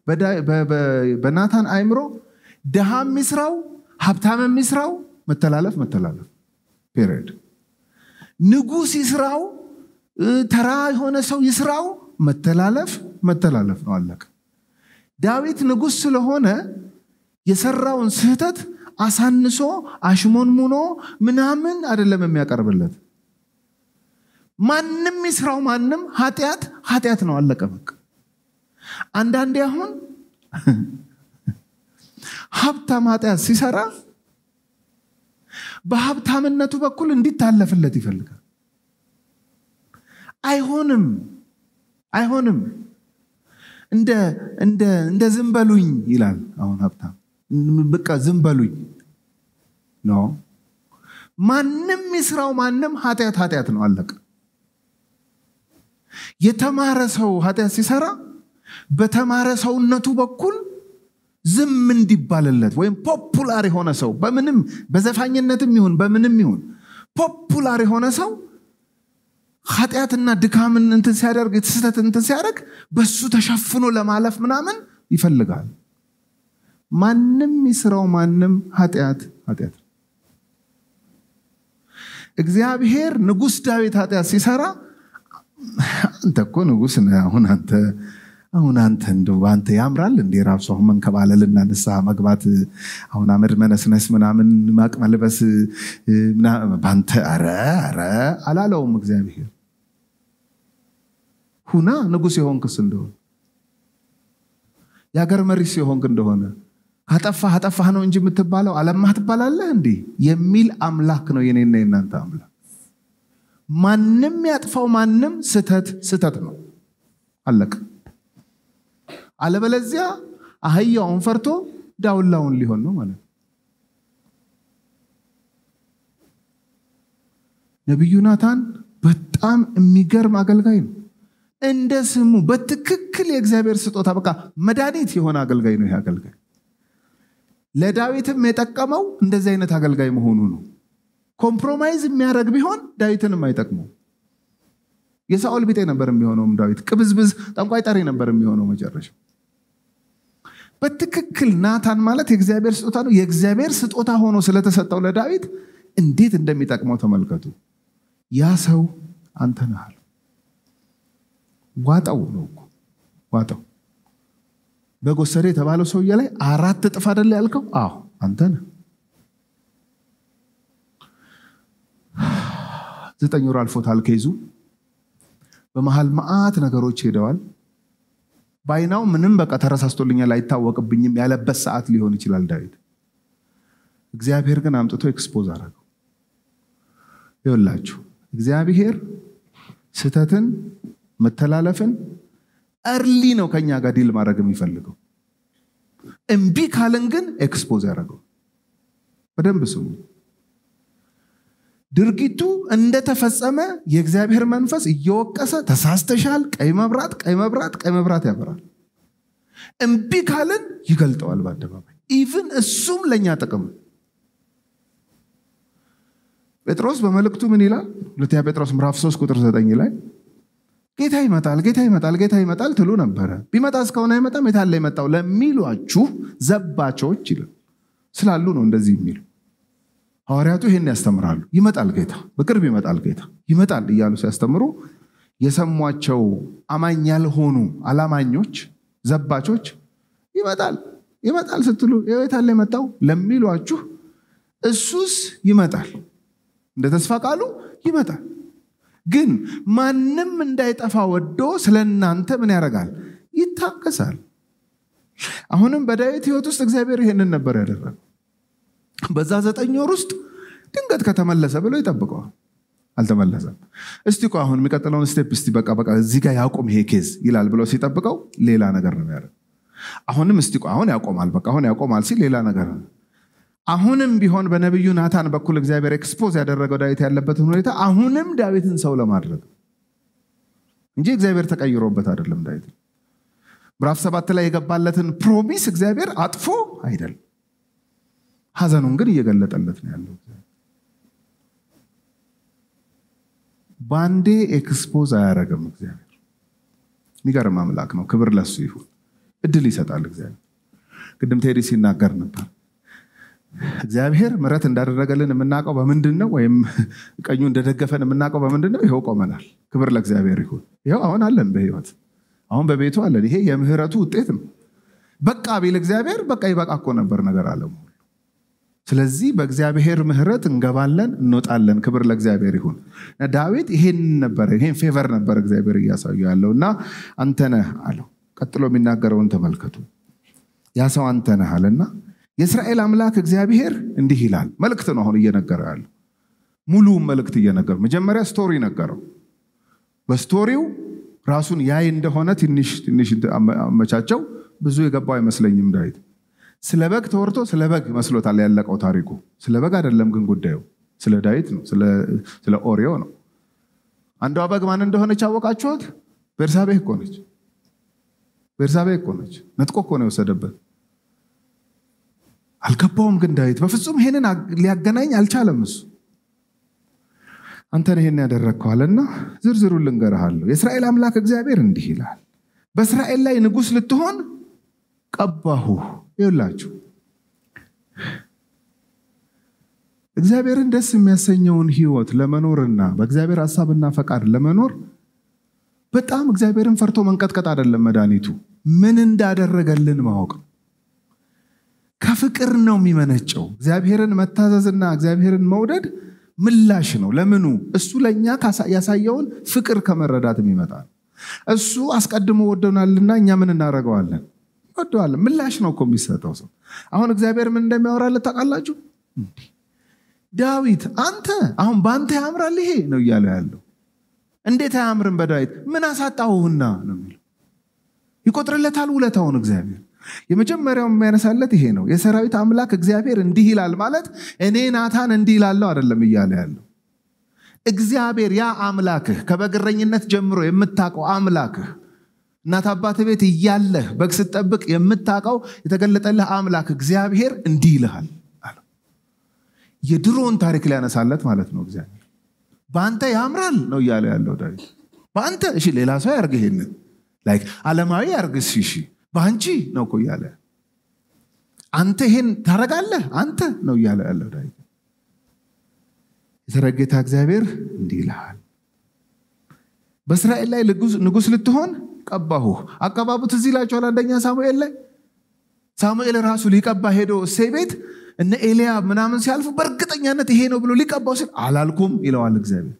በናታን አይምሮ ድሃ የሚስራው ሀብታም የሚስራው መተላለፍ መተላለፍ ፔሪድ። ንጉሥ ይስራው ተራ የሆነ ሰው ይስራው መተላለፍ መተላለፍ ነው። አለቀ። ዳዊት ንጉሥ ስለሆነ የሰራውን ስህተት አሳንሶ አሽሞንሙኖ ምናምን አይደለም የሚያቀርብለት። ማንም ይስራው ማንም ኃጢአት ኃጢአት ነው። አለቀ በቃ። አንዳንዴ አሁን ሀብታም ኃጢአት ሲሰራ በሀብታምነቱ በኩል እንዲታለፍለት ይፈልጋል። አይሆንም አይሆንም። እንደ ዝም በሉኝ ይላል። አሁን ሀብታም በቃ ዝም በሉኝ ኖ ማንም ይስራው ማንም ኃጢአት ኃጢአት ነው። አለቀ። የተማረ ሰው ኃጢአት ሲሰራ በተማረ ሰውነቱ በኩል ዝም እንዲባልለት ወይም ፖፑላር የሆነ ሰው በምንም በዘፋኝነትም ይሁን በምንም ይሁን ፖፑላር የሆነ ሰው ኃጢአትና ድካምን እንትን ሲያደርግ ስህተት እንትን ሲያደርግ በሱ ተሸፍኖ ለማለፍ ምናምን ይፈልጋል ማንም ይስራው ማንም ኃጢአት ኃጢአት እግዚአብሔር ንጉሥ ዳዊት ኃጢአት ሲሰራ አንተ እኮ ንጉሥ ነህ አሁን አንተ አሁን አንተ እንደው በአንተ ያምራል እንዴ ራሱ አሁን መንከባለልና ንስሐ መግባት አሁን አመድ መነስነስ ምናምን ማቅ መልበስ በአንተ ኧረ ኧረ አላለውም እግዚአብሔር ሁና ንጉሥ የሆንክስ እንደሆነ የሀገር መሪስ የሆንክ እንደሆነ ካጠፋህ አጠፋህ ነው እንጂ የምትባለው አለማህ ትባላለህ እንዲህ የሚል አምላክ ነው የኔና የናንተ አምላክ ማንም ያጥፋው ማንም ስተት ስተት ነው አለቅ አለበለዚያ አህያውን ፈርቶ ዳውላውን ሊሆን ነው ማለት ነው ነቢዩ ናታን በጣም የሚገርም አገልጋይ ነው እንደ ስሙ በትክክል የእግዚአብሔር ስጦታ በቃ መድኃኒት የሆነ አገልጋይ ነው ይህ አገልጋይ ለዳዊትም የጠቀመው እንደዚህ አይነት አገልጋይ መሆኑ ነው ኮምፕሮማይዝ የሚያደረግ ቢሆን ዳዊትንም አይጠቅመው የሳኦል ቢጤ ነበር የሚሆነውም ዳዊት ቅብዝብዝ ጠንቋይ ጠሪ ነበር የሚሆነው መጨረሻ በትክክል ናታን ማለት የእግዚአብሔር ስጦታ ነው የእግዚአብሔር ስጦታ ሆኖ ስለተሰጠው ለዳዊት እንዴት እንደሚጠቅመው ተመልከቱ ያ ሰው አንተ ነሃል ዋጠው ነው እኮ ዋጠው በጎሰሬ የተባለው ሰውዬ ላይ አራት እጥፍ አደለ ያልከው አዎ አንተ ነህ ዘጠኝ ወር አልፎታል ከይዙ በመሀል መዓት ነገሮች ሄደዋል ባይናው ምንም በቃ ተረሳስቶልኛል አይታወቅብኝም ያለበት ሰዓት ሊሆን ይችላል ዳዊት እግዚአብሔር ግን አምጥቶ ኤክስፖዝ አረገው ይወላችሁ እግዚአብሔር ስተትን መተላለፍን እርሊ ነው ከኛ ጋር ዲል ማድረግ የሚፈልገው እምቢ ካልን ግን ኤክስፖዝ ያደረገው በደንብ ስሙ ድርጊቱ እንደተፈጸመ የእግዚአብሔር መንፈስ እየወቀሰ ተሳስተሻል ቀይ መብራት ቀይ መብራት ቀይ መብራት ያበራል እምቢ ካልን ይገልጠዋል በአደባባይ ኢቭን እሱም ለእኛ ጥቅም ጴጥሮስ በመልእክቱ ምን ይላል ሁለተኛ ጴጥሮስ ምዕራፍ 3 ቁጥር 9 ላይ ጌታ ይመጣል ጌታ ይመጣል ጌታ ይመጣል ትሉ ነበረ ቢመጣ እስከሆነ አይመጣም የታለ የመጣው ለሚሏችሁ ዘባቾች ይላል ስላሉ ነው እንደዚህ የሚሉ ሐዋርያቱ ይህን ያስተምራሉ ይመጣል ጌታ በቅርብ ይመጣል ጌታ ይመጣል እያሉ ሲያስተምሩ የሰሟቸው አማኝ ያልሆኑ አላማኞች ዘባቾች ይመጣል ይመጣል ስትሉ የታለ የመጣው ለሚሏችሁ እሱስ ይመጣል እንደ ተስፋ ቃሉ ይመጣል ግን ማንም እንዳይጠፋ ወዶ ስለ እናንተ ምን ያደርጋል ይታገሳል አሁንም በዳዊት ህይወት ውስጥ እግዚአብሔር ይሄንን ነበር ያደረገው በዛ ዘጠኝ ወር ውስጥ ድንገት ከተመለሰ ብሎ ይጠብቀዋል አልተመለሰም እስቲ እኮ አሁን የሚቀጥለውን ስቴፕ እስቲ በቃ በቃ እዚህ ጋር ያቆም ይሄ ኬዝ ይላል ብሎ ሲጠብቀው ሌላ ነገር ነው ያደረግ አሁንም እስቲ አሁን ያቆማል በቃ አሁን ያቆማል ሲል ሌላ ነገር ነው አሁንም ቢሆን በነቢዩ ናታን በኩል እግዚአብሔር ኤክስፖዝ ያደረገው ዳዊት ያለበትን ሁኔታ አሁንም ዳዊትን ሰው ለማድረግ እንጂ እግዚአብሔር ተቀይሮበት አይደለም ዳዊት ምዕራፍ ሰባት ላይ የገባለትን ፕሮሚስ እግዚአብሔር አጥፎ አይደለም ሀዘኑን ግን እየገለጠለት ነው ያለው ባንዴ ኤክስፖዝ አያረግም እግዚአብሔር የሚገርም አምላክ ነው ክብር ለሱ ይሁን እድል ይሰጣል እግዚአብሔር ቅድም ቴዲ ሲናገር ነበር እግዚአብሔር ምረት እንዳደረገልን የምናውቀው በምንድን ነው ወይም ቀኙ እንደደገፈን የምናውቀው በምንድን ነው ይኸው ቆመናል ክብር ለእግዚአብሔር ይሁን ይኸው አሁን አለን በህይወት አሁን በቤቱ አለን ይሄ የምህረቱ ውጤት ነው በቃ ቢል እግዚአብሔር በቃ ይበቃ እኮ ነበር ነገር አለሙ ስለዚህ በእግዚአብሔር ምህረት እንገባለን እንወጣለን ክብር ለእግዚአብሔር ይሁን ዳዊት ይሄን ነበረ ይሄን ፌቨር ነበር እግዚአብሔር እያሳዩ ያለው እና አንተነህ አለው ቀጥሎ የሚናገረውን ተመልከቱ ያ ሰው አንተነህ አለና የእስራኤል አምላክ እግዚአብሔር እንዲህ ይላል መልእክት ነው አሁን እየነገረው ያለው ሙሉውን መልእክት እየነገረው መጀመሪያ ስቶሪ ነገረው በስቶሪው ራሱን ያይ እንደሆነ ትንሽ ትንሽ አመቻቸው ብዙ የገባው አይመስለኝም ዳዊት ስለ በግ ተወርቶ ስለ በግ መስሎታል ያለቀው ታሪኩ ስለ በግ አይደለም ግን ጉዳዩ ስለ ዳዊት ነው ስለ ኦሪዮ ነው አንዷ በግ ማን እንደሆነች አወቃችኋት ቤርሳቤ እኮ ነች ቤርሳቤ እኮ ነች ነጥቆ እኮ ነው የወሰደበት አልገባውም። ግን ዳዊት በፍጹም ይሄንን ሊያገናኝ አልቻለም። እሱ አንተን ይሄን ያደረግከዋልና ዝርዝሩን ልንገርሃለሁ። የእስራኤል አምላክ እግዚአብሔር እንዲህ ይላል፣ በእስራኤል ላይ ንጉሥ ልትሆን ቀባሁ። ይውላችሁ እግዚአብሔርን ደስ የሚያሰኘውን ህይወት ለመኖርና በእግዚአብሔር ሀሳብና ፈቃድ ለመኖር በጣም እግዚአብሔርን ፈርቶ መንቀጥቀጥ አይደለም መድኃኒቱ፣ ምን እንዳደረገልን ማወቅ ነው። ከፍቅር ነው የሚመነጨው። እግዚአብሔርን መታዘዝና እግዚአብሔርን መውደድ ምላሽ ነው። ለምኑ? እሱ ለእኛ ያሳየውን ፍቅር ከመረዳት የሚመጣ ነው። እሱ አስቀድሞ ወደናልና እኛ ምን እናደርገዋለን? ወደዋለን። ምላሽ ነው እኮ የሚሰጠው ሰው። አሁን እግዚአብሔር ምን እንደሚያወራለት ታውቃላችሁ? ዳዊት አንተ አሁን በአንተ ያምራል ይሄ ነው እያለ ያለው። እንዴት አያምርም? በዳዊት ምን አሳጣሁህና ነው የሚለው። ይቆጥርለታል ውለታውን እግዚአብሔር የመጀመሪያው የሚያነሳለት ይሄ ነው። የሰራዊት አምላክ እግዚአብሔር እንዲህ ይላል ማለት እኔ ናታን እንዲህ ይላለው አይደለም እያለ ያለው እግዚአብሔር ያ አምላክህ ከበግረኝነት ጀምሮ የምታውቀው አምላክህ እናት አባት ቤት እያለህ በግ ስትጠብቅ የምታውቀው የተገለጠልህ አምላክ እግዚአብሔር እንዲህ ይልሃል አለው። የድሮውን ታሪክ ሊያነሳለት ማለት ነው። እግዚአብሔር በአንተ ያምራል ነው እያለ ያለው ዳዊት። በአንተ እሺ፣ ሌላ ሰው ያርግ ይሄንን ላይክ ዓለማዊ ያርግስ እሺ በአንቺ ነው እኮ እያለ አንተ ይሄን ታረጋለህ አንተ ነው እያለ ያለው ዳዊት። የሰራዊት ጌታ እግዚአብሔር እንዲህ ይልሃል፣ በእስራኤል ላይ ንጉሥ ልትሆን ቀባሁህ። አቀባቡ ትዝ ይላችኋል። አንደኛ ሳሙኤል ላይ ሳሙኤል ራሱ ሊቀባ ሄዶ እሴይ ቤት እነ ኤልያብ ምናምን ሲያልፉ በእርግጠኛነት ይሄ ነው ብሎ ሊቀባው ሲል አላልኩም ይለዋል እግዚአብሔር።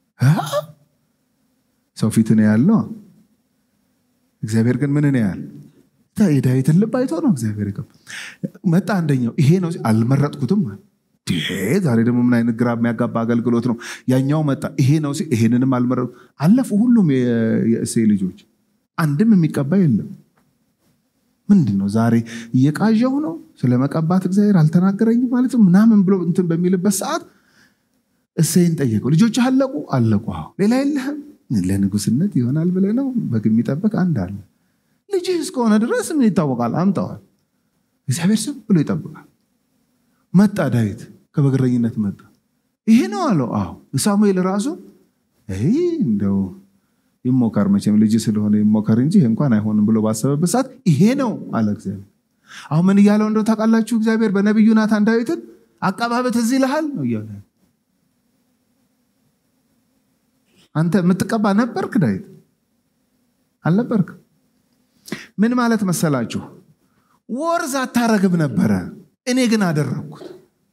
ሰው ፊት ነው ያለው፣ እግዚአብሔር ግን ምን ነው ያል የዳዊትን ልብ አይቶ ነው እግዚአብሔር ይቀባ መጣ። አንደኛው ይሄ ነው አልመረጥኩትም ዛሬ ደግሞ ምን አይነት ግራ የሚያጋባ አገልግሎት ነው። ያኛው መጣ ይሄ ነው ይሄንንም አልመረጡ አለፉ። ሁሉም የእሴይ ልጆች አንድም የሚቀባ የለም። ምንድን ነው ዛሬ እየቃዣው ነው ስለ መቀባት እግዚአብሔር አልተናገረኝም ማለት ነው ምናምን ብሎ እንትን በሚልበት ሰዓት እሴይን ጠየቀው። ልጆች አለቁ አለቁ። ሌላ የለህም ለንጉስነት ይሆናል ብለህ ነው በግ የሚጠበቅ አንድ አለ ልጅህ እስከሆነ ድረስ ምን ይታወቃል? አምጠዋል። እግዚአብሔር ስም ብሎ ይጠብቃል። መጣ ዳዊት ከበግረኝነት መጣ። ይሄ ነው አለው። አዎ ሳሙኤል ራሱ እንደው ይሞከር መቼም ልጅ ስለሆነ ይሞከር እንጂ ይሄ እንኳን አይሆንም ብሎ ባሰበበት ሰዓት ይሄ ነው አለ እግዚአብሔር። አሁን ምን እያለው እንደው ታውቃላችሁ? እግዚአብሔር በነቢዩ ናታን ዳዊትን አቀባበት እዚህ ይልሃል ነው እያለ አንተ የምትቀባ ነበርክ ዳዊት አልነበርክ? ምን ማለት መሰላችሁ? ወርዝ አታረግም ነበረ፣ እኔ ግን አደረግኩት።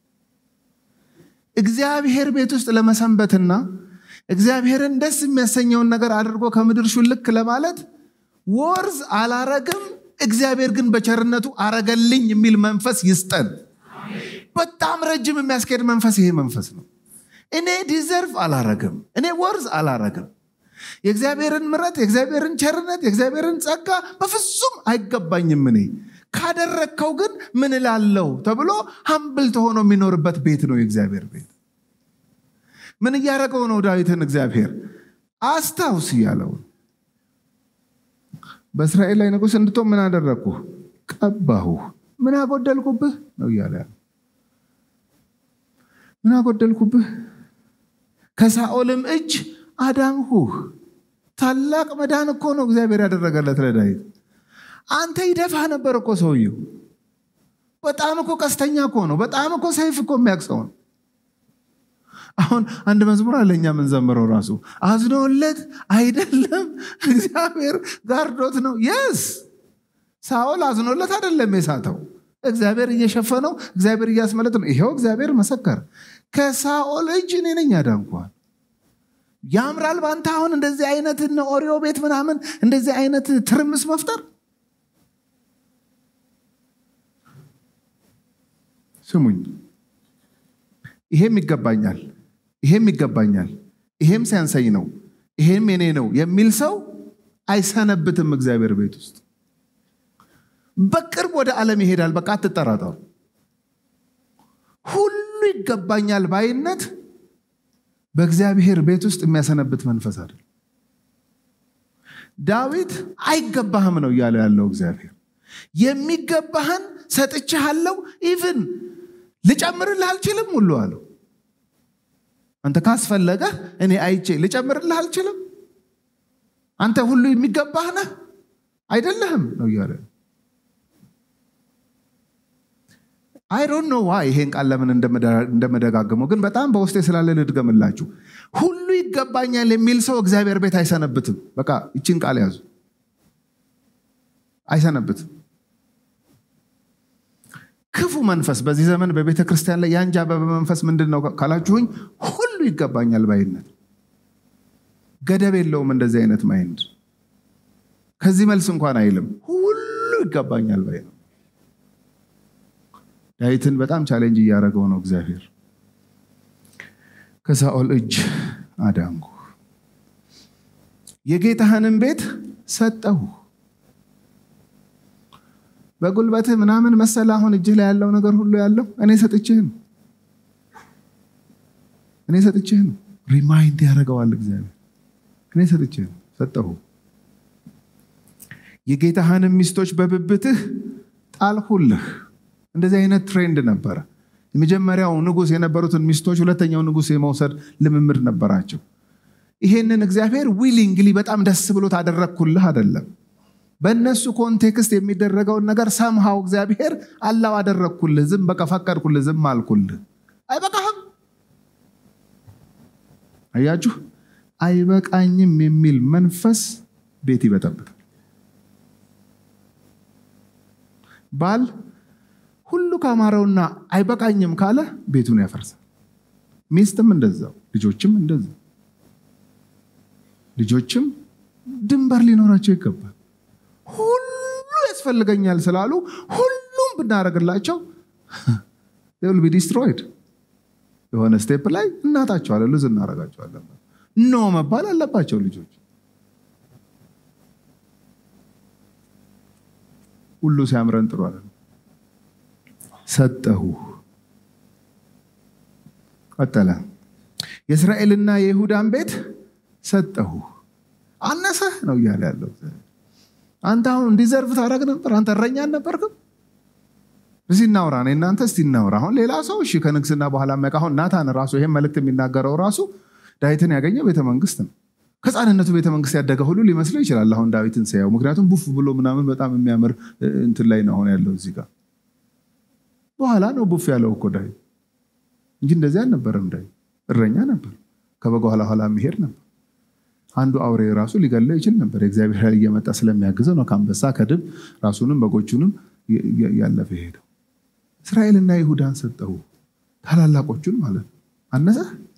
እግዚአብሔር ቤት ውስጥ ለመሰንበትና እግዚአብሔርን ደስ የሚያሰኘውን ነገር አድርጎ ከምድር ሹልክ ለማለት ወርዝ አላረግም፣ እግዚአብሔር ግን በቸርነቱ አረገልኝ የሚል መንፈስ ይስጠን። በጣም ረጅም የሚያስኬድ መንፈስ ይሄ መንፈስ ነው። እኔ ዲዘርቭ አላረግም፣ እኔ ወርዝ አላረግም የእግዚአብሔርን ምረት የእግዚአብሔርን ቸርነት የእግዚአብሔርን ጸጋ በፍጹም አይገባኝም። እኔ ካደረግከው ግን ምን እላለሁ ተብሎ ሀምብል ተሆኖ የሚኖርበት ቤት ነው የእግዚአብሔር ቤት። ምን እያደረገው ነው ዳዊትን እግዚአብሔር አስታውስ እያለው በእስራኤል ላይ ንጉሥ እንድትሆን ምን አደረግኩ? ቀባሁ። ምን አጎደልኩብህ ነው እያለ ያለው። ምን አጎደልኩብህ? ከሳኦልም እጅ አዳንሁህ። ታላቅ መዳን እኮ ነው እግዚአብሔር ያደረገለት ለዳዊት። አንተ ይደፋህ ነበር እኮ ሰውየው። በጣም እኮ ቀስተኛ እኮ ነው። በጣም እኮ ሰይፍ እኮ የሚያቅሰው ነው። አሁን አንድ መዝሙር አለ እኛ የምንዘምረው ራሱ አዝኖለት አይደለም እግዚአብሔር ጋርዶት ነው። የስ ሳኦል አዝኖለት አይደለም የሳተው እግዚአብሔር እየሸፈነው እግዚአብሔር እያስመለጥ ነው። ይኸው እግዚአብሔር መሰከረ። ከሳኦል እጅ እኔ ነኝ ያዳንኳል። ያምራል በአንተ አሁን እንደዚህ አይነት ኦሪዮ ቤት ምናምን እንደዚህ አይነት ትርምስ መፍጠር። ስሙኝ፣ ይሄም ይገባኛል፣ ይሄም ይገባኛል፣ ይሄም ሲያንሰኝ ነው፣ ይሄም የኔ ነው የሚል ሰው አይሰነብትም እግዚአብሔር ቤት ውስጥ። በቅርብ ወደ ዓለም ይሄዳል። በቃ አትጠራጠሩ። ሁሉ ይገባኛል ባይነት በእግዚአብሔር ቤት ውስጥ የሚያሰነብት መንፈስ አይደል። ዳዊት አይገባህም ነው እያለ ያለው እግዚአብሔር። የሚገባህን ሰጥቼሃለሁ፣ ኢቭን ልጨምርልህ አልችልም ሁሉ አለው። አንተ ካስፈለገህ እኔ አይቼ ልጨምርልህ አልችልም። አንተ ሁሉ የሚገባህ ነህ አይደለህም ነው እያለ አይ ዶንት ኖ ዋይ ይሄን ቃል ለምን እንደመደጋገመው ግን በጣም በውስጤ ስላለ ልድገምላችሁ። ሁሉ ይገባኛል የሚል ሰው እግዚአብሔር ቤት አይሰነብትም። በቃ ይችን ቃል ያዙ። አይሰነብትም። ክፉ መንፈስ በዚህ ዘመን በቤተ ክርስቲያን ላይ የአንጃበበ መንፈስ ምንድን ነው ካላችሁኝ፣ ሁሉ ይገባኛል ባይነት ገደብ የለውም። እንደዚህ አይነት ማይንድ ከዚህ መልስ እንኳን አይልም። ሁሉ ይገባኛል ባይ ነው። ዳዊትን በጣም ቻሌንጅ እያደረገው ነው እግዚአብሔር። ከሳኦል እጅ አዳንኩ፣ የጌታህንም ቤት ሰጠሁ። በጉልበትህ ምናምን መሰለ አሁን እጅህ ላይ ያለው ነገር ሁሉ ያለው እኔ ሰጥችህ ነው። እኔ ሰጥችህ ነው። ሪማይንድ ያደርገዋል እግዚአብሔር። እኔ ሰጥችህ ነው፣ ሰጠሁ። የጌታህንም ሚስቶች በብብትህ ጣልሁልህ። እንደዚህ አይነት ትሬንድ ነበረ። የመጀመሪያው ንጉሥ የነበሩትን ሚስቶች ሁለተኛው ንጉሥ የመውሰድ ልምምድ ነበራቸው። ይሄንን እግዚአብሔር ዊሊንግሊ በጣም ደስ ብሎት አደረግኩልህ አይደለም። በእነሱ ኮንቴክስት የሚደረገውን ነገር ሰምሃው እግዚአብሔር አላው አደረግኩልህ፣ ዝም በቃ ፈቀድኩልህ፣ ዝም አልኩልህ። አይበቃህም። አያችሁ፣ አይበቃኝም የሚል መንፈስ ቤት ይበጠብጣል። ባል ሁሉ ካማረውና አይበቃኝም ካለ ቤቱን ያፈርሳል። ሚስትም እንደዛው፣ ልጆችም እንደዛው። ልጆችም ድንበር ሊኖራቸው ይገባል። ሁሉ ያስፈልገኛል ስላሉ ሁሉም ብናደርግላቸው ል ቢ ዲስትሮይድ የሆነ ስቴፕ ላይ እናጣቸዋለን፣ ልዝ እናደርጋቸዋለን። ኖ መባል አለባቸው ልጆች። ሁሉ ሲያምረን ጥሩ አለ ሰጠሁ። ቀጠለ። የእስራኤልና የይሁዳን ቤት ሰጠሁ። አነሰህ ነው እያለ ያለው አንተ አሁን እንዲዘርፍ ታደረግ ነበር። አንተ እረኛ አልነበርክም? እስቲ እናውራ፣ እኔ እናንተ እስቲ እናውራ። አሁን ሌላ ሰው እሺ፣ ከንግስና በኋላ መቃ አሁን ናታን ራሱ ይሄን መልእክት የሚናገረው ራሱ ዳዊትን ያገኘው ቤተመንግስት ነው። ከህፃንነቱ ቤተመንግስት ያደገ ሁሉ ሊመስለው ይችላል አሁን ዳዊትን ሲያየው። ምክንያቱም ቡፍ ብሎ ምናምን በጣም የሚያምር እንትን ላይ ነው አሁን ያለው እዚህ ጋር። በኋላ ነው ቡፍ ያለው እኮ ዳዊት እንጂ እንደዚህ አልነበረም። ዳዊት እረኛ ነበር፣ ከበጋ ኋላ ኋላ የሚሄድ ነበር። አንዱ አውሬ ራሱ ሊገለው ይችል ነበር። የእግዚአብሔር ኃይል እየመጣ ስለሚያግዘው ነው ከአንበሳ ከድብ ራሱንም በጎቹንም ያለፈ ሄደው። እስራኤልና ይሁዳን ሰጠሁ፣ ታላላቆቹን ማለት ነው። አነሰ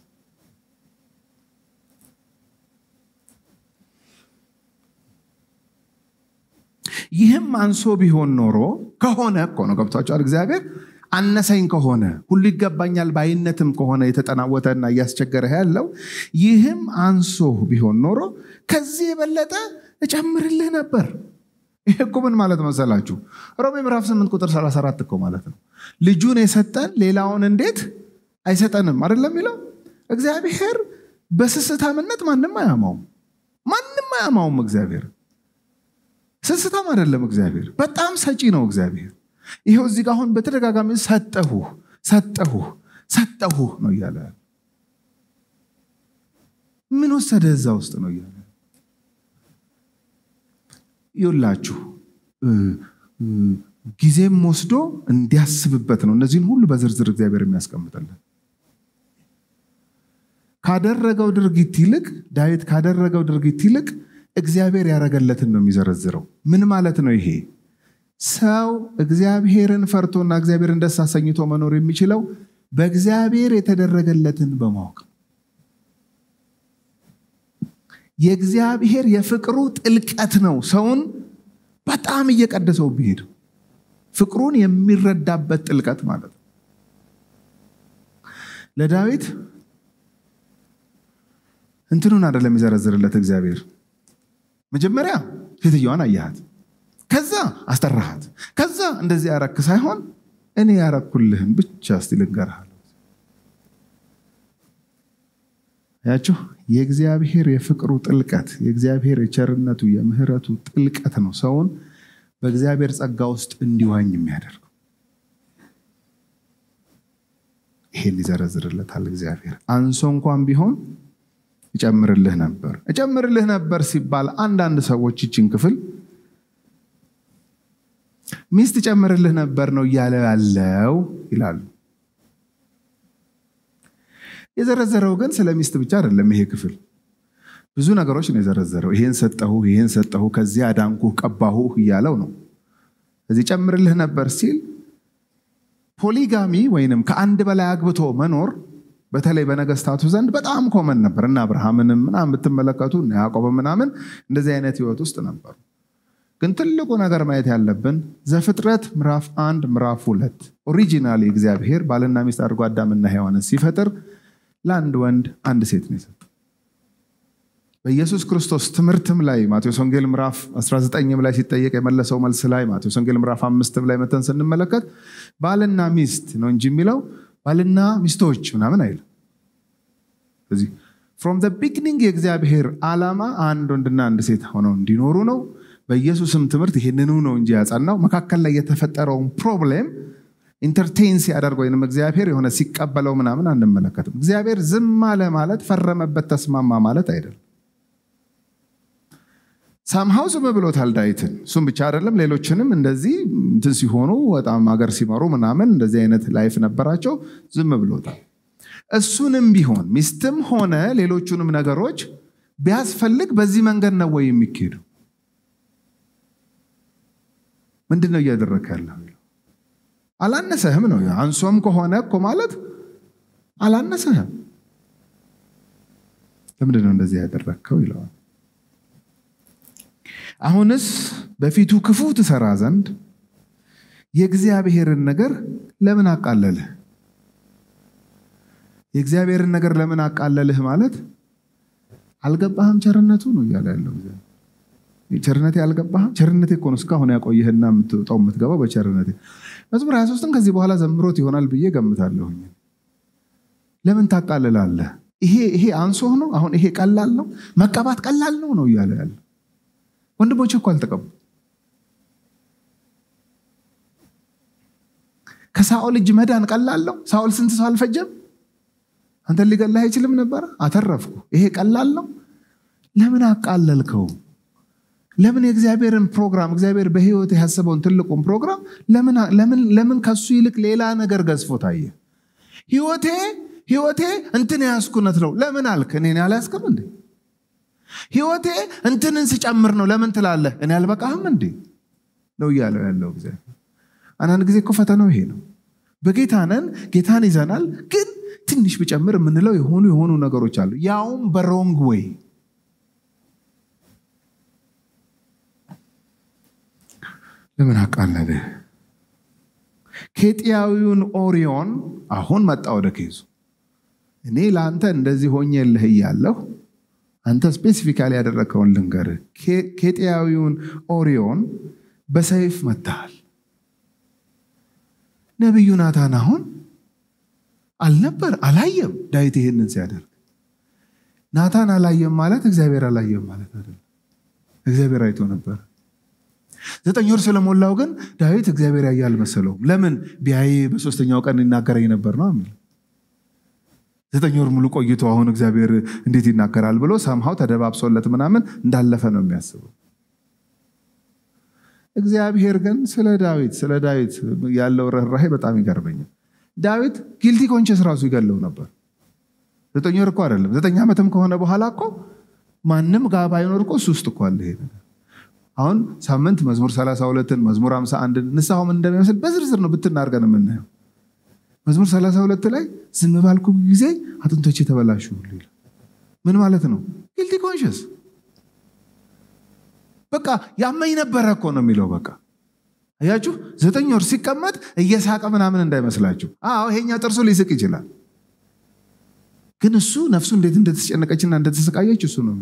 ይህም አንሶ ቢሆን ኖሮ ከሆነ እኮ ነው ገብቷቸዋል። እግዚአብሔር አነሰኝ ከሆነ ሁሉ ይገባኛል ባይነትም ከሆነ የተጠናወተና እያስቸገረ ያለው ይህም አንሶ ቢሆን ኖሮ ከዚህ የበለጠ እጨምርልህ ነበር። ይህ እኮ ምን ማለት መሰላችሁ? ሮሜ ምዕራፍ 8 ቁጥር 34 እኮ ማለት ነው። ልጁን የሰጠን ሌላውን እንዴት አይሰጠንም? አይደለም የሚለው እግዚአብሔር በስስታምነት ማንም አያማውም። ማንም አያማውም። እግዚአብሔር ስስታም አይደለም። እግዚአብሔር በጣም ሰጪ ነው። እግዚአብሔር ይኸው እዚህ ጋር አሁን በተደጋጋሚ ሰጠሁ ሰጠሁ ሰጠሁ ነው እያለ ምን ወሰደ እዛ ውስጥ ነው እያለ ይውላችሁ ጊዜም ወስዶ እንዲያስብበት ነው እነዚህን ሁሉ በዝርዝር እግዚአብሔር የሚያስቀምጥልን ካደረገው ድርጊት ይልቅ ዳዊት ካደረገው ድርጊት ይልቅ እግዚአብሔር ያደረገለትን ነው የሚዘረዝረው ምን ማለት ነው ይሄ ሰው እግዚአብሔርን ፈርቶና እግዚአብሔርን ደስ አሰኝቶ መኖር የሚችለው በእግዚአብሔር የተደረገለትን በማወቅ የእግዚአብሔር የፍቅሩ ጥልቀት ነው ሰውን በጣም እየቀደሰው ቢሄድ ፍቅሩን የሚረዳበት ጥልቀት ማለት ነው ለዳዊት እንትኑን አይደለም የሚዘረዝርለት እግዚአብሔር መጀመሪያ ሴትየዋን አያሃት ከዛ አስጠራሃት ከዛ እንደዚህ ያረክ ሳይሆን እኔ ያረኩልህን ብቻ እስቲ ልንገርህ ያችሁ የእግዚአብሔር የፍቅሩ ጥልቀት የእግዚአብሔር የቸርነቱ የምህረቱ ጥልቀት ነው ሰውን በእግዚአብሔር ጸጋ ውስጥ እንዲዋኝ የሚያደርገው። ይሄን ይዘረዝርለታል እግዚአብሔር። አንሶ እንኳን ቢሆን እጨምርልህ ነበር። እጨምርልህ ነበር ሲባል አንዳንድ ሰዎች ይችን ክፍል ሚስት እጨምርልህ ነበር ነው እያለ ያለው ይላሉ። የዘረዘረው ግን ስለ ሚስት ብቻ አይደለም። ይሄ ክፍል ብዙ ነገሮች ነው የዘረዘረው። ይሄን ሰጠሁ፣ ይሄን ሰጠሁ፣ ከዚህ አዳንኩህ፣ ቀባሁህ እያለው ነው። እዚህ ጨምርልህ ነበር ሲል ፖሊጋሚ ወይንም ከአንድ በላይ አግብቶ መኖር በተለይ በነገስታቱ ዘንድ በጣም ኮመን ነበር እና አብርሃምንም ምናምን ብትመለከቱ እና ያዕቆብ ምናምን እንደዚህ አይነት ህይወት ውስጥ ነበሩ። ግን ትልቁ ነገር ማየት ያለብን ዘፍጥረት ምዕራፍ አንድ ምዕራፍ ሁለት ኦሪጂናሊ እግዚአብሔር ባልና ሚስት አድርጎ አዳምና ሔዋንን ሲፈጥር ለአንድ ወንድ አንድ ሴት ነው የሰጠው። በኢየሱስ ክርስቶስ ትምህርትም ላይ ማቴዎስ ወንጌል ምዕራፍ 19 ላይ ሲጠየቅ የመለሰው መልስ ላይ ማቴዎስ ወንጌል ምዕራፍ አምስትም ላይ መተን ስንመለከት ባልና ሚስት ነው እንጂ የሚለው ባልና ሚስቶች ምናምን አይልም። ስለዚህ ፍሮም ዘ ቢግኒንግ የእግዚአብሔር ዓላማ አንድ ወንድና አንድ ሴት ሆነው እንዲኖሩ ነው። በኢየሱስም ትምህርት ይህንኑ ነው እንጂ ያጸናው መካከል ላይ የተፈጠረውን ፕሮብሌም ኢንተርቴን ሲያደርግ ወይም እግዚአብሔር የሆነ ሲቀበለው ምናምን አንመለከትም። እግዚአብሔር ዝም አለ ማለት ፈረመበት፣ ተስማማ ማለት አይደለም። ሳምሃው ዝም ብሎታል ዳዊትን። እሱም ብቻ አይደለም ሌሎችንም እንደዚህ እንትን ሲሆኑ በጣም ሀገር ሲመሩ ምናምን እንደዚህ አይነት ላይፍ ነበራቸው። ዝም ብሎታል። እሱንም ቢሆን ሚስትም ሆነ ሌሎቹንም ነገሮች ቢያስፈልግ በዚህ መንገድ ነው ወይ የሚካሄዱ? ምንድን ነው እያደረግ ያለው? አላነሰህም ነው። አንሶም ከሆነ እኮ ማለት አላነሰህም። ለምንድን ነው እንደዚህ ያደረግከው ይለዋል። አሁንስ በፊቱ ክፉ ትሰራ ዘንድ የእግዚአብሔርን ነገር ለምን አቃለልህ? የእግዚአብሔርን ነገር ለምን አቃለልህ ማለት አልገባህም ቸርነቱ ነው እያለ ያለው ቸርነቴ አልገባህም። ቸርነቴ እኮ ነው እስካሁን ያቆየህና የምትወጣው የምትገባው በቸርነቴ። መዝሙር 23ን ከዚህ በኋላ ዘምሮት ይሆናል ብዬ ገምታለሁኝ። ለምን ታቃልላለህ? ይሄ ይሄ አንሶህ ነው። አሁን ይሄ ቀላል ነው፣ መቀባት ቀላል ነው ነው እያለ ያለ ወንድሞች እኮ አልተቀቡ። ከሳኦል እጅ መዳን ቀላል ነው። ሳኦል ስንት ሰው አልፈጀም? አንተን ሊገላህ አይችልም ነበረ፣ አተረፍኩ። ይሄ ቀላል ነው። ለምን አቃለልከው? ለምን የእግዚአብሔርን ፕሮግራም እግዚአብሔር በህይወት ያሰበውን ትልቁን ፕሮግራም ለምን ከሱ ይልቅ ሌላ ነገር ገዝፎ ታየ? ህይወቴ ህይወቴ እንትን ያስኩነት ነው ለምን አልክ? እኔን ያልያዝክም እንዴ? ህይወቴ እንትንን ስጨምር ነው ለምን ትላለህ? እኔ አልበቃህም እንዴ ነው እያለው ያለው እግዚአብሔር። አንዳንድ ጊዜ እኮ ፈተናው ይሄ ነው። በጌታ ነን፣ ጌታን ይዘናል። ግን ትንሽ ብጨምር የምንለው የሆኑ የሆኑ ነገሮች አሉ፣ ያውም በሮንግ ወይ ለምን አቃለልህ? ኬጢያዊውን ኦሪዮን አሁን መጣ ወደ ኬዙ። እኔ ለአንተ እንደዚህ ሆኜልህ እያለሁ አንተ ስፔሲፊካሊ ያደረግከውን ልንገርህ። ኬጢያዊውን ኦሪዮን በሰይፍ መታሃል። ነቢዩ ናታን አሁን አልነበር አላየም። ዳዊት ይሄንን ሲያደርግ ናታን አላየም ማለት እግዚአብሔር አላየም ማለት አይደለም። እግዚአብሔር አይቶ ነበር። ዘጠኝ ወር ስለሞላው ግን ዳዊት እግዚአብሔር ያየ አልመሰለውም። ለምን ቢያይ በሶስተኛው ቀን ይናገረኝ ነበር ነው የሚል ዘጠኝ ወር ሙሉ ቆይቶ አሁን እግዚአብሔር እንዴት ይናገራል ብሎ ሰምሃው ተደባብሶለት ምናምን እንዳለፈ ነው የሚያስበው። እግዚአብሔር ግን ስለ ዳዊት ስለ ዳዊት ያለው ርኅራሄ በጣም ይገርመኛል። ዳዊት ጊልቲ ኮንቸስ ራሱ ይገለው ነበር። ዘጠኝ ወር እኮ አይደለም ዘጠኝ ዓመትም ከሆነ በኋላ እኮ ማንም ጋር ባይኖር እኮ እሱ ውስጥ እኮ አለ ይሄ ነገር። አሁን ሳምንት መዝሙር 32ን መዝሙር 51ን ንስሐው ምን እንደሚመስል በዝርዝር ነው ብትናርገን የምናየው። መዝሙር 32 ላይ ዝም ባልኩ ጊዜ አጥንቶች የተበላሹ ሁሉ ይላል። ምን ማለት ነው? ጊልቲ ኮንሽስ በቃ ያመኝ ነበረ እኮ ነው የሚለው። በቃ አያችሁ፣ ዘጠኝ ወር ሲቀመጥ እየሳቀ ምናምን እንዳይመስላችሁ። አዎ ይሄኛ ጥርሱ ሊስቅ ይችላል፣ ግን እሱ ነፍሱ እንዴት እንደተጨነቀችና እንደተሰቃየች እሱ ነው።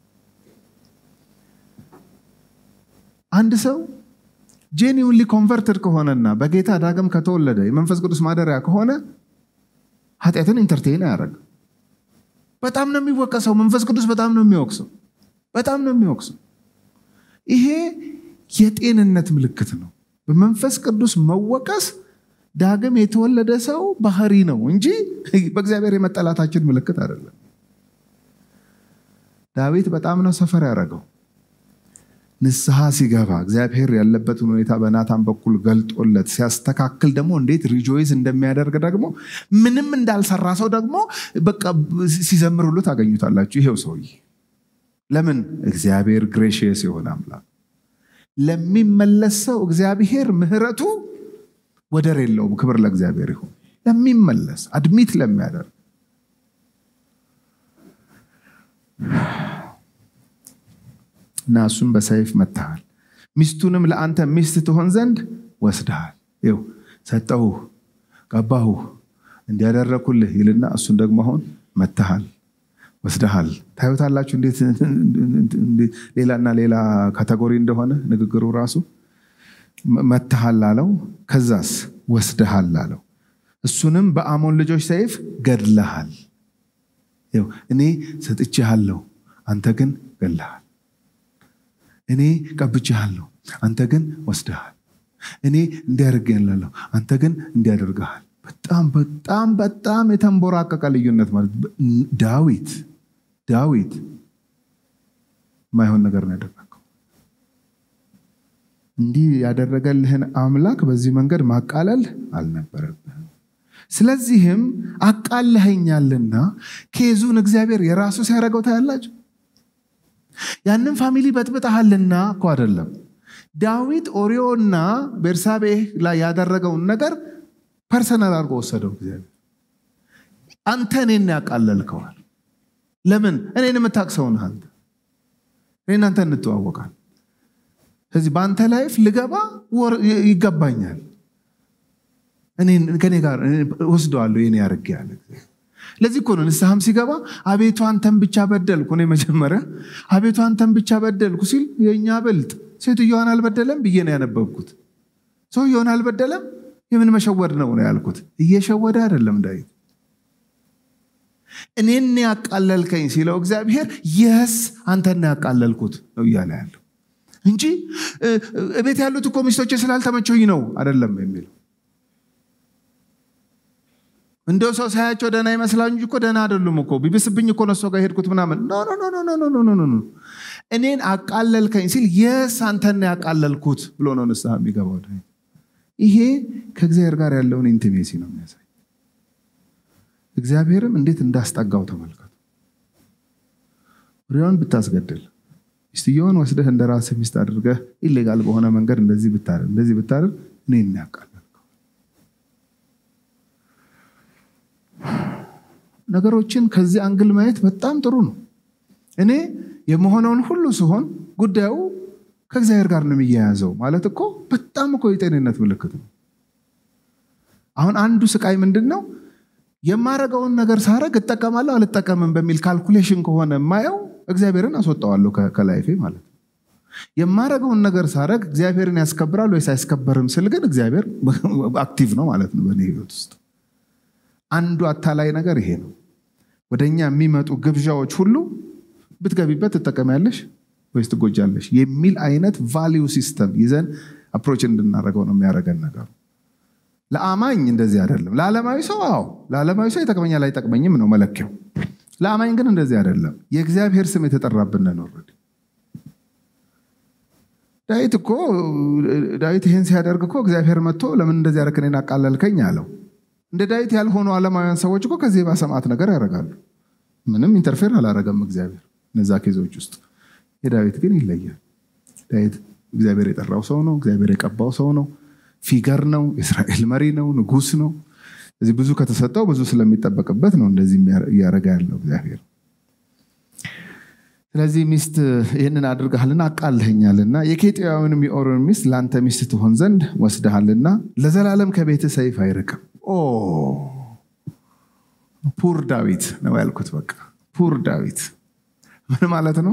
አንድ ሰው ጄኒውንሊ ኮንቨርትድ ከሆነና በጌታ ዳግም ከተወለደ የመንፈስ ቅዱስ ማደሪያ ከሆነ ኃጢአትን ኢንተርቴን አያደርግም። በጣም ነው የሚወቀሰው። መንፈስ ቅዱስ በጣም ነው የሚወቅሰው። በጣም ነው የሚወቅሰው። ይሄ የጤንነት ምልክት ነው። በመንፈስ ቅዱስ መወቀስ ዳግም የተወለደ ሰው ባህሪ ነው እንጂ በእግዚአብሔር የመጠላታችን ምልክት አይደለም። ዳዊት በጣም ነው ሰፈር ያደረገው። ንስሐ ሲገባ እግዚአብሔር ያለበትን ሁኔታ በናታን በኩል ገልጦለት ሲያስተካክል ደግሞ እንዴት ሪጆይዝ እንደሚያደርግ ደግሞ ምንም እንዳልሰራ ሰው ደግሞ በቃ ሲዘምር ሁሉ ታገኙታላችሁ። ይሄው ሰውዬ ለምን እግዚአብሔር ግሬሽየስ የሆነ አምላክ ለሚመለስ ሰው እግዚአብሔር ምሕረቱ ወደር የለውም። ክብር ለእግዚአብሔር ይሁን። ለሚመለስ አድሚት ለሚያደርግ እና እሱም በሰይፍ መታሃል። ሚስቱንም ለአንተ ሚስት ትሆን ዘንድ ወስደሃል። ይኸው ሰጠሁህ፣ ቀባሁህ፣ እንዲያደረኩልህ ይልና እሱን ደግሞ አሁን መታሃል፣ ወስደሃል። ታዩታላችሁ እንዴት ሌላና ሌላ ካተጎሪ እንደሆነ ንግግሩ ራሱ መታሃል አለው። ከዛስ ወስደሃል አለው። እሱንም በአሞን ልጆች ሰይፍ ገድለሃል። ይኸው እኔ ሰጥቼሃለሁ፣ አንተ ግን ገድለሃል። እኔ ቀብቼሃለሁ፣ አንተ ግን ወስደሃል። እኔ እንዲያደርግልሃለሁ፣ አንተ ግን እንዲያደርግሃል። በጣም በጣም በጣም የተንቦራቀቀ ልዩነት ማለት ዳዊት ዳዊት የማይሆን ነገር ነው ያደረገው። እንዲህ ያደረገልህን አምላክ በዚህ መንገድ ማቃለል አልነበረብህም። ስለዚህም አቃለኸኛልና ኬዙን እግዚአብሔር የራሱ ሲያደርገው ታያላችሁ። ያንን ፋሚሊ በጥብጠሃልና እኮ አይደለም። ዳዊት ኦሪዮና ቤርሳቤ ላይ ያደረገውን ነገር ፐርሰናል አድርጎ ወሰደው። እግዚአብሔር አንተ እኔን ያቃለልከዋል። ለምን እኔን የምታውቅ ሰው ነህ አንተ። እኔ እናንተ እንተዋወቃል። ስለዚህ በአንተ ላይፍ ልገባ ይገባኛል። ከኔ ጋር ወስደዋለሁ የኔ ያርግ ያለ ለዚህ እኮ ነው ንስሐም ሲገባ አቤቱ አንተን ብቻ በደልኩ። እኔ መጀመሪያ አቤቱ አንተን ብቻ በደልኩ ሲል የእኛ ብልጥ ሴትዮዋን አልበደለም ብዬ ነው ያነበብኩት። ሰውየውን አልበደለም የምን መሸወድ ነው ነው ያልኩት። እየሸወደ አይደለም ዳዊት። እኔን ያቃለልከኝ ሲለው እግዚአብሔር የስ አንተን ያቃለልኩት ነው እያለ ያለው እንጂ እቤት ያሉት እኮ ሚስቶቼ ስላልተመቸኝ ነው አይደለም የሚለው እንደው ሰው ሳያቸው ደህና ይመስላል እንጂ እኮ ደህና አይደሉም እኮ ቢብስብኝ እኮ ነሶ ጋር ሄድኩት ምናምን ኖ ኖ ኖ ኖ ኖ ኖ እኔን አቃለልከኝ ሲል የስ አንተን ያቃለልኩት ብሎ ነው ንስሐ የሚገባው ይሄ ከእግዚአብሔር ጋር ያለውን ኢንቲሜሲ ነው የሚያሳይ እግዚአብሔርም እንዴት እንዳስጠጋው ተመልከቱ ሪዮን ብታስገድል ሚስትየውን ወስደህ እንደ ራስህ ሚስት አድርገህ ኢሌጋል በሆነ መንገድ እንደዚህ ብታደርግ እንደዚህ ብታደርግ እኔን ያቃል ነገሮችን ከዚህ አንግል ማየት በጣም ጥሩ ነው። እኔ የመሆነውን ሁሉ ሲሆን ጉዳዩ ከእግዚአብሔር ጋር ነው የሚያያዘው ማለት እኮ በጣም እኮ የጤንነት ምልክት ነው። አሁን አንዱ ስቃይ ምንድን ነው? የማረገውን ነገር ሳረግ እጠቀማለሁ አልጠቀምም በሚል ካልኩሌሽን ከሆነ የማየው እግዚአብሔርን አስወጣዋለሁ ከላይፌ ማለት ነው። የማረገውን ነገር ሳረግ እግዚአብሔርን ያስከብራል ወይስ አያስከበርም ስል ግን እግዚአብሔር አክቲቭ ነው ማለት ነው በእኔ ህይወት ውስጥ። አንዱ አታላይ ነገር ይሄ ነው። ወደ እኛ የሚመጡ ግብዣዎች ሁሉ ብትገቢበት ትጠቀሚያለሽ ወይስ ትጎጃለሽ የሚል አይነት ቫሊዩ ሲስተም ይዘን አፕሮች እንድናደርገው ነው የሚያደርገን ነገሩ። ለአማኝ እንደዚህ አይደለም። ለዓለማዊ ሰው አዎ፣ ለዓለማዊ ሰው ይጠቅመኛል አይጠቅመኝም ነው መለኪያው። ለአማኝ ግን እንደዚህ አይደለም። የእግዚአብሔር ስም የተጠራብን ነው። ዳዊት እኮ ዳዊት ይህን ሲያደርግ እኮ እግዚአብሔር መጥቶ ለምን እንደዚህ ያደረክ እኔን አቃለልከኝ አለው። እንደ ዳዊት ያልሆኑ ዓለማውያን ሰዎች እኮ ከዚህ ባሰማት ነገር ያደርጋሉ። ምንም ኢንተርፌር አላረገም እግዚአብሔር እነዛ ኬዞች ውስጥ። የዳዊት ግን ይለያል። ዳዊት እግዚአብሔር የጠራው ሰው ነው። እግዚአብሔር የቀባው ሰው ነው። ፊገር ነው። የእስራኤል መሪ ነው። ንጉስ ነው። ስለዚህ ብዙ ከተሰጠው ብዙ ስለሚጠበቅበት ነው እንደዚህ እያደረገ ያለው እግዚአብሔር። ስለዚህ ሚስት ይህንን አድርገሃልና አቃልኸኛልና የኬጢያዊንም የኦሪዮን ሚስት ለአንተ ሚስት ትሆን ዘንድ ወስደሃልና ለዘላለም ከቤት ሰይፍ አይርቅም። ፑር ዳዊት ነው ያልኩት። በቃ ፑር ዳዊት ምን ማለት ነው?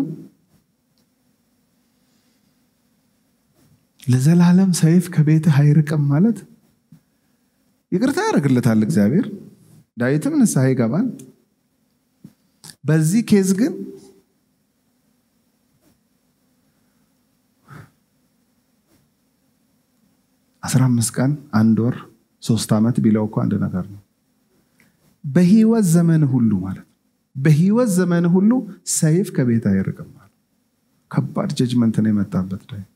ለዘላለም ሰይፍ ከቤትህ አይርቅም ማለት ይቅርታ ያደርግለታል እግዚአብሔር። ዳዊትም ንስሐ ይገባል። በዚህ ኬዝ ግን 15 ቀን አንድ ወር ሶስት ዓመት ቢለው እኮ አንድ ነገር ነው። በህይወት ዘመን ሁሉ ማለት ነው። በህይወት ዘመን ሁሉ ሰይፍ ከቤት አይርቅም። ከባድ ጀጅመንት ነው የመጣበት ዳዊት።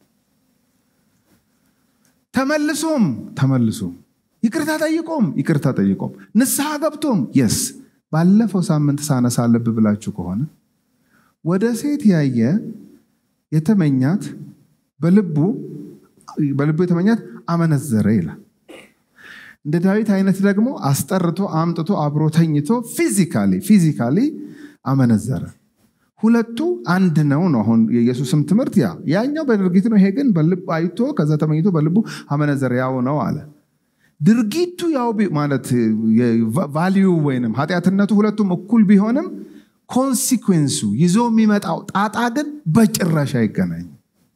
ተመልሶም ተመልሶም ይቅርታ ጠይቆም ይቅርታ ጠይቆም ንስሐ ገብቶም የስ ባለፈው ሳምንት ሳነሳ ልብ ብላችሁ ከሆነ ወደ ሴት ያየ የተመኛት በልቡ በልቡ የተመኛት አመነዘረ ይላል። እንደ ዳዊት አይነት ደግሞ አስጠርቶ አምጥቶ አብሮ ተኝቶ ፊዚካሊ ፊዚካሊ አመነዘረ። ሁለቱ አንድ ነው ነው አሁን የኢየሱስም ትምህርት ያ ያኛው በድርጊት ነው። ይሄ ግን በልብ አይቶ ከዛ ተመኝቶ በልቡ አመነዘረ ያው ነው አለ። ድርጊቱ ያው ማለት ቫሊዩ ወይንም ኃጢአትነቱ ሁለቱም እኩል ቢሆንም ኮንሲኩዌንሱ ይዞ የሚመጣው ጣጣ ግን በጭራሽ አይገናኝም።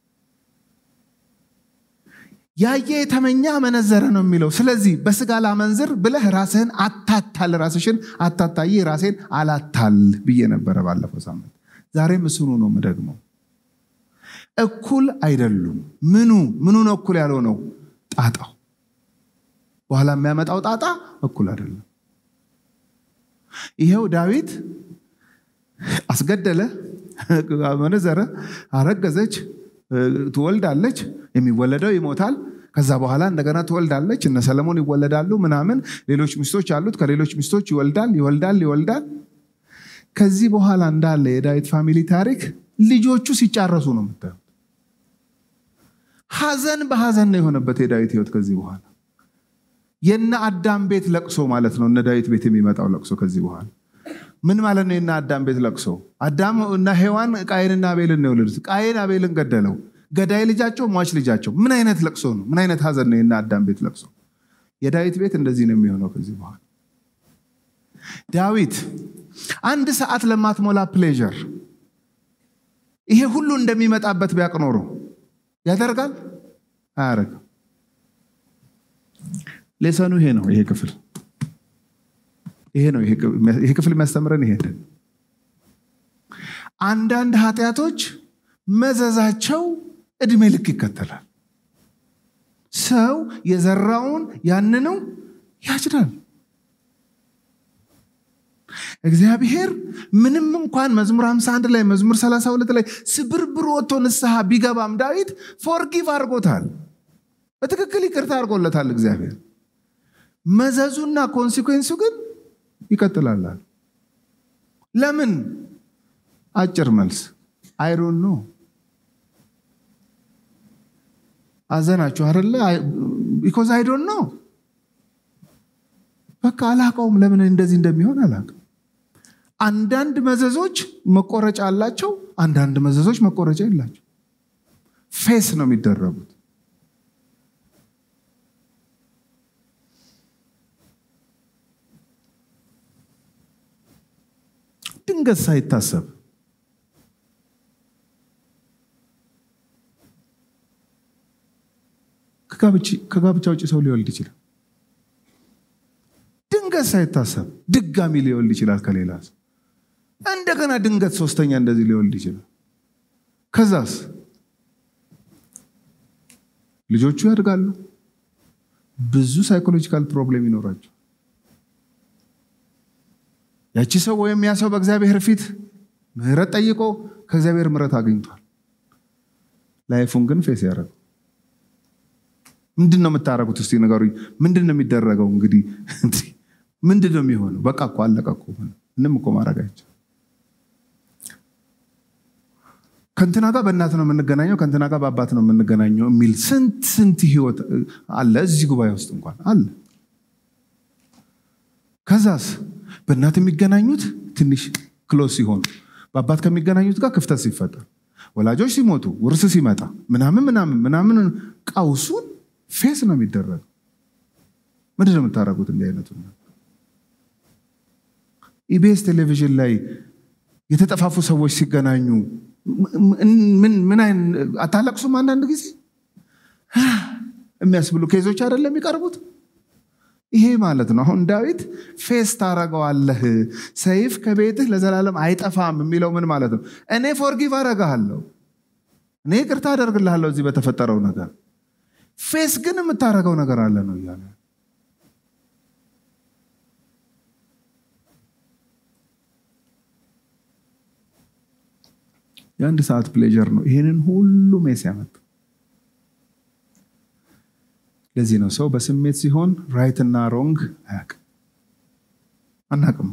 ያየ የተመኘ አመነዘረ ነው የሚለው። ስለዚህ በስጋ ላመንዝር ብለህ ራስህን አታታል፣ ራስሽን አታታይ፣ ራሴን አላታል ብዬ ነበረ ባለፈው ሳምንት። ዛሬም እስኑ ነው የምደግመው። እኩል አይደሉም። ምኑ ምኑ ነው እኩል ያለው ነው? ጣጣው በኋላ የሚያመጣው ጣጣ እኩል አይደለም። ይሄው ዳዊት አስገደለ፣ አመነዘረ፣ አረገዘች፣ ትወልዳለች፣ የሚወለደው ይሞታል። ከዛ በኋላ እንደገና ትወልዳለች፣ እነ ሰለሞን ይወለዳሉ ምናምን፣ ሌሎች ሚስቶች አሉት፣ ከሌሎች ሚስቶች ይወልዳል፣ ይወልዳል፣ ይወልዳል። ከዚህ በኋላ እንዳለ የዳዊት ፋሚሊ ታሪክ ልጆቹ ሲጫረሱ ነው የምታዩት። ሐዘን በሐዘን ነው የሆነበት የዳዊት ህይወት ከዚህ በኋላ የነ አዳም ቤት ለቅሶ ማለት ነው። እነ ዳዊት ቤት የሚመጣው ለቅሶ ከዚህ በኋላ ምን ማለት ነው? የነ አዳም ቤት ለቅሶ አዳም እና ሔዋን ቃየንና አቤልን ነው የወለዱት። ቃየን አቤልን ገደለው። ገዳይ ልጃቸው፣ ሟች ልጃቸው። ምን አይነት ለቅሶ ነው? ምን አይነት ሐዘን ነው የነ አዳም ቤት ለቅሶ? የዳዊት ቤት እንደዚህ ነው የሚሆነው ከዚህ በኋላ ዳዊት አንድ ሰዓት ለማትሞላ ፕሌዥር ይሄ ሁሉ እንደሚመጣበት ቢያቅ ኖሮ ያደርጋል? አያደርግም። ሌሰኑ ይሄ ነው። ይሄ ክፍል ይሄ ነው። ይሄ ክፍል የሚያስተምረን ይሄ አንዳንድ ኃጢአቶች መዘዛቸው እድሜ ልክ ይከተላል። ሰው የዘራውን ያንኑ ያጭዳል። እግዚአብሔር ምንም እንኳን መዝሙር 51 ላይ መዝሙር 32 ላይ ስብርብር ወጥቶ ንስሐ ቢገባም ዳዊት ፎርጊቭ አድርጎታል። በትክክል ይቅርታ አድርጎለታል እግዚአብሔር። መዘዙና ኮንሲኩዌንሱ ግን ይቀጥላል። ለምን? አጭር መልስ አይሮን ነው። አዘናችሁ አይደለ? ቢኮዝ አይዶን ነው። በቃ አላቀውም። ለምን እንደዚህ እንደሚሆን አላቅም። አንዳንድ መዘዞች መቆረጫ አላቸው፣ አንዳንድ መዘዞች መቆረጫ የላቸው። ፌስ ነው የሚደረጉት። ድንገት ሳይታሰብ ከጋብቻ ውጭ ሰው ሊወልድ ይችላል። ድንገት ሳይታሰብ ድጋሚ ሊወልድ ይችላል ከሌላ ሰው። እንደገና ድንገት ሶስተኛ እንደዚህ ሊወልድ ይችላል። ከዛስ ልጆቹ ያድጋሉ። ብዙ ሳይኮሎጂካል ፕሮብሌም ይኖራቸው። ያቺ ሰው ወይም ያ ሰው በእግዚአብሔር ፊት ምህረት ጠይቆ ከእግዚአብሔር ምህረት አግኝቷል። ላይፉን ግን ፌስ ያደረገው ምንድን ነው የምታደርጉት? እስቲ ንገሩኝ። ምንድን ነው የሚደረገው? እንግዲህ ምንድን ነው የሚሆነው? በቃ እኮ አለቀ እኮ ምንም እኮ ማድረግ አይቻልም። ከንትና ጋር በእናት ነው የምንገናኘው፣ ከንትና ጋር በአባት ነው የምንገናኘው የሚል ስንት ስንት ህይወት አለ እዚህ ጉባኤ ውስጥ እንኳን አለ። ከዛስ በእናት የሚገናኙት ትንሽ ክሎስ ሲሆኑ፣ በአባት ከሚገናኙት ጋር ክፍተት ሲፈጠር፣ ወላጆች ሲሞቱ፣ ውርስ ሲመጣ ምናምን ምናምን ምናምን ቀውሱን ፌስ ነው የሚደረገው። ምንድን ነው የምታደርጉት? እንዲህ አይነቱ ኢቢኤስ ቴሌቪዥን ላይ የተጠፋፉ ሰዎች ሲገናኙ ምን አታለቅሱም? አንዳንድ ጊዜ የሚያስብሉ ኬዞች አይደለም የሚቀርቡት። ይሄ ማለት ነው። አሁን ዳዊት ፌስ ታረገዋለህ፣ ሰይፍ ከቤትህ ለዘላለም አይጠፋም የሚለው ምን ማለት ነው? እኔ ፎርጊቭ አረጋሃለሁ፣ እኔ ይቅርታ አደርግልሃለሁ እዚህ በተፈጠረው ነገር ፌስ ግን የምታደርገው ነገር አለ ነው እያለ የአንድ ሰዓት ፕሌጀር ነው ይህንን ሁሉ ሜስ ያመጣ ለዚህ ነው ሰው በስሜት ሲሆን ራይት እና ሮንግ አያውቅም አናውቅም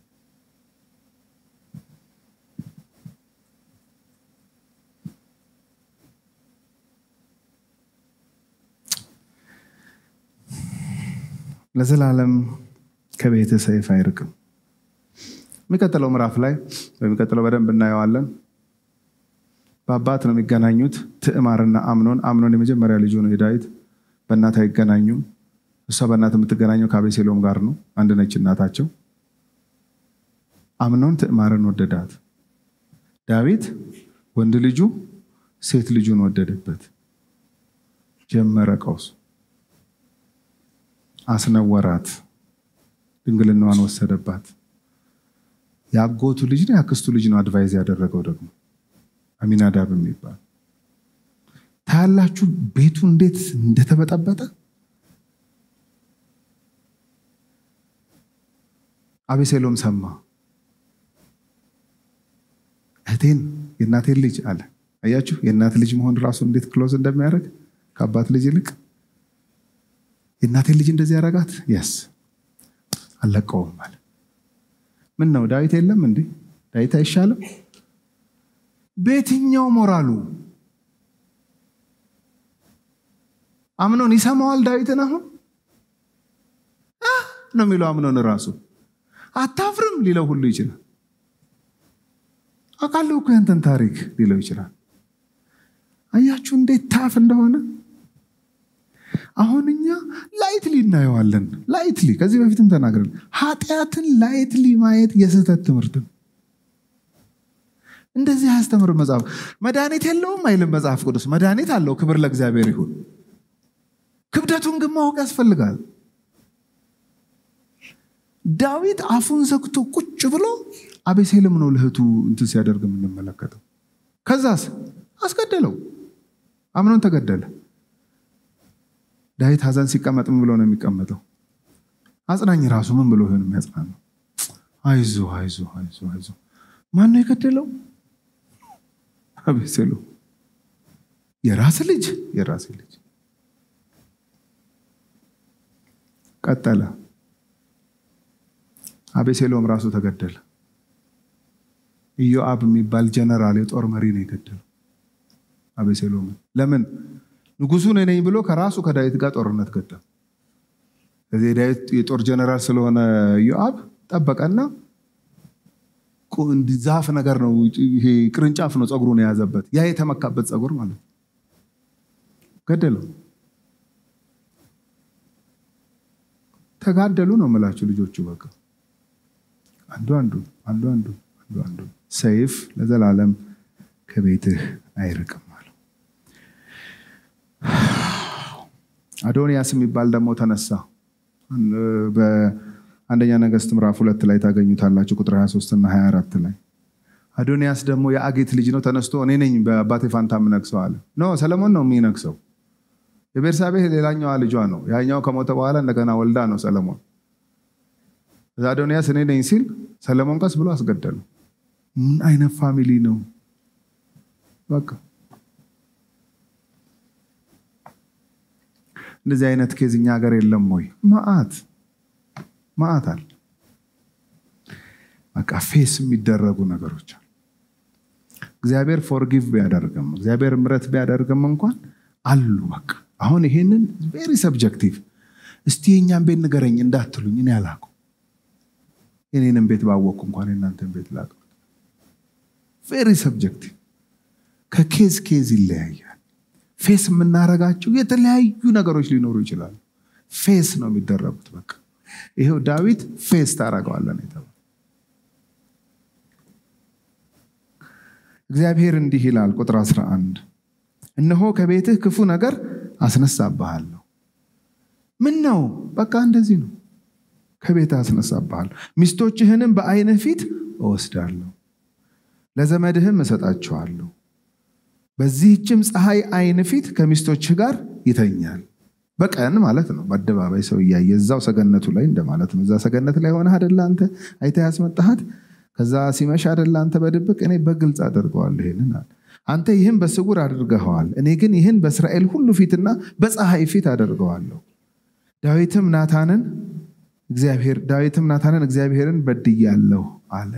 ለዘላለም ከቤት ሰይፍ አይርቅም የሚቀጥለው ምዕራፍ ላይ በሚቀጥለው በደንብ እናየዋለን በአባት ነው የሚገናኙት ትዕማርና አምኖን አምኖን የመጀመሪያ ልጁ ነው የዳዊት በእናት አይገናኙም እሷ በእናት የምትገናኘው ከአቤሴሎም ጋር ነው አንድ ነች እናታቸው አምኖን ትዕማርን ወደዳት ዳዊት ወንድ ልጁ ሴት ልጁን ወደደበት ጀመረ ቀውሱ አስነወራት ድንግልናዋን ወሰደባት የአጎቱ ልጅ ነው የአክስቱ ልጅ ነው አድቫይዝ ያደረገው ደግሞ አሚናዳብ የሚባል ታያላችሁ ቤቱ እንዴት እንደተበጠበጠ አቤሴሎም ሰማ እህቴን የእናቴን ልጅ አለ አያችሁ የእናት ልጅ መሆን ራሱ እንዴት ክሎዝ እንደሚያደርግ ከአባት ልጅ ይልቅ የእናቴን ልጅ እንደዚህ ያደረጋት የስ አለቀውም አለ ምን ነው ዳዊት የለም እንዴ ዳዊት አይሻልም በየትኛው ሞራሉ አምኖን ይሰማዋል ዳዊትን አሁን ነው የሚለው አምኖን ራሱ አታፍርም ሊለው ሁሉ ይችላል አውቃለሁ እኮ ያንተን ታሪክ ሊለው ይችላል አያችሁ እንዴት ታፍ እንደሆነ አሁን እኛ ላይትሊ እናየዋለን ላይትሊ ከዚህ በፊትም ተናግረን ኃጢአትን ላይትሊ ማየት የስህተት ትምህርት ነው እንደዚህ አያስተምር መጽሐፍ መድኃኒት የለውም አይልም መጽሐፍ ቅዱስ መድኃኒት አለው ክብር ለእግዚአብሔር ይሁን ክብደቱን ግን ማወቅ ያስፈልጋል ዳዊት አፉን ዘግቶ ቁጭ ብሎ አቤሴሎም ነው ለእህቱ እንትን ሲያደርግ የምንመለከተው ከዛስ አስገደለው አምኖን ተገደለ ዳዊት ሀዘን ሲቀመጥ ምን ብሎ ነው የሚቀመጠው አጽናኝ ራሱ ምን ብሎ ይሆን የሚያጽናነው አይዞ አይዞ አይዞ አይዞ ማን ነው የገደለው አቤሴሎም የራስ ልጅ የራስ ልጅ ቀጠለ አቤሴሎም ራሱ ተገደለ ኢዮአብ የሚባል ጀነራል የጦር መሪ ነው የገደለው አቤሴሎምን ለምን ንጉሱ ነኝ ብሎ ከራሱ ከዳዊት ጋር ጦርነት ገጠም ከዚህ ዳዊት የጦር ጀነራል ስለሆነ ኢዮአብ ጠበቀና ዛፍ ነገር ነው ይሄ ቅርንጫፍ ነው ፀጉሩን የያዘበት ያ የተመካበት ፀጉር ማለት ነው ገደለው ተጋደሉ ነው የምላችሁ ልጆቹ በቃ አንዱ አንዱ አንዱ አንዱ አንዱ አንዱ ሰይፍ ለዘላለም ከቤትህ አይርቅም አለው አዶንያስ የሚባል ደግሞ ተነሳ በአንደኛ ነገስት ምዕራፍ ሁለት ላይ ታገኙታላችሁ ቁጥር 23 እና 24 ላይ አዶንያስ ደግሞ የአጌት ልጅ ነው ተነስቶ እኔ ነኝ በአባቴ ፋንታ የምነግሰው አለ ኖ ሰለሞን ነው የሚነግሰው የቤርሳቤህ ሌላኛዋ ልጇ ነው ያኛው ከሞተ በኋላ እንደገና ወልዳ ነው ሰለሞን እዛ አዶንያስ እኔ ነኝ ሲል ሰለሞን ቀስ ብሎ አስገደሉ ምን አይነት ፋሚሊ ነው በቃ እንደዚህ አይነት ኬዝ እኛ ሀገር የለም ወይ ማአት ማአት አለ በቃ ፌስ የሚደረጉ ነገሮች አሉ እግዚአብሔር ፎርጊቭ ቢያደርግም እግዚአብሔር ምረት ቢያደርግም እንኳን አሉ በቃ አሁን ይሄንን ቬሪ ሰብጀክቲቭ እስቲ የእኛን ቤት ንገረኝ እንዳትሉኝ እኔ አላቁ የኔንም ቤት ባወቅኩ እንኳን የእናንተን ቤት ላቅ ቬሪ ሰብጀክቲቭ ከኬዝ ኬዝ ይለያያል ፌስ የምናረጋቸው የተለያዩ ነገሮች ሊኖሩ ይችላሉ ፌስ ነው የሚደረጉት በቃ ይሄው ዳዊት ፌስ ታደረገዋለን የተባለ እግዚአብሔር እንዲህ ይላል ቁጥር 11 እነሆ ከቤትህ ክፉ ነገር አስነሳብሃለሁ ምን ነው በቃ እንደዚህ ነው ከቤትህ አስነሳብሃለሁ ሚስቶችህንም በአይንህ ፊት እወስዳለሁ ለዘመድህም እሰጣቸዋለሁ በዚህችም ፀሐይ አይን ፊት ከሚስቶችህ ጋር ይተኛል። በቀን ማለት ነው። በአደባባይ ሰው እያየ እዛው ሰገነቱ ላይ እንደማለት ነው። እዛ ሰገነት ላይ ሆነህ አደለ አንተ አይተህ ያስመጣሃት። ከዛ ሲመሽ አደለ አንተ በድብቅ እኔ በግልጽ አደርገዋለሁ ይህንን አለ። አንተ ይህን በስውር አድርገኸዋል፣ እኔ ግን ይህን በእስራኤል ሁሉ ፊትና በፀሐይ ፊት አደርገዋለሁ። ዳዊትም ናታንን እግዚአብሔር ዳዊትም ናታንን እግዚአብሔርን በድያለሁ አለ።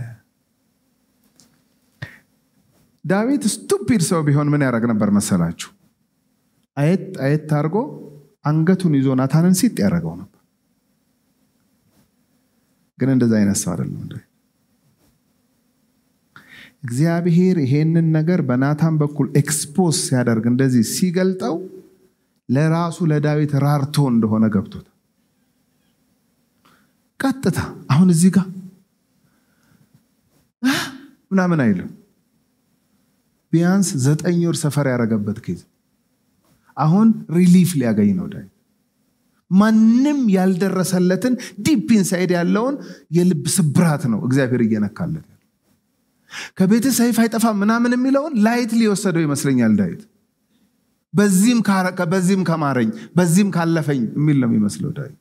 ዳዊት ስቱፒድ ሰው ቢሆን ምን ያደርግ ነበር መሰላችሁ? አየት አየት አድርጎ አንገቱን ይዞ ናታንን ሲጥ ያደረገው ነበር። ግን እንደዛ አይነት ሰው አይደለም። እግዚአብሔር ይሄንን ነገር በናታን በኩል ኤክስፖዝ ሲያደርግ እንደዚህ ሲገልጠው ለራሱ ለዳዊት ራርቶ እንደሆነ ገብቶታል። ቀጥታ አሁን እዚህ ጋር ምናምን አይልም። ቢያንስ ዘጠኝ ወር ሰፈር ያደረገበት ኬዝ አሁን ሪሊፍ ሊያገኝ ነው ዳዊት። ማንም ያልደረሰለትን ዲፕ ኢንሳይድ ያለውን የልብ ስብራት ነው እግዚአብሔር እየነካለት ያለው። ከቤት ሰይፍ አይጠፋ ምናምን የሚለውን ላይት ሊወሰደው ይመስለኛል ዳዊት። በዚህም ከማረኝ በዚህም ካለፈኝ የሚል ነው የሚመስለው ዳዊት።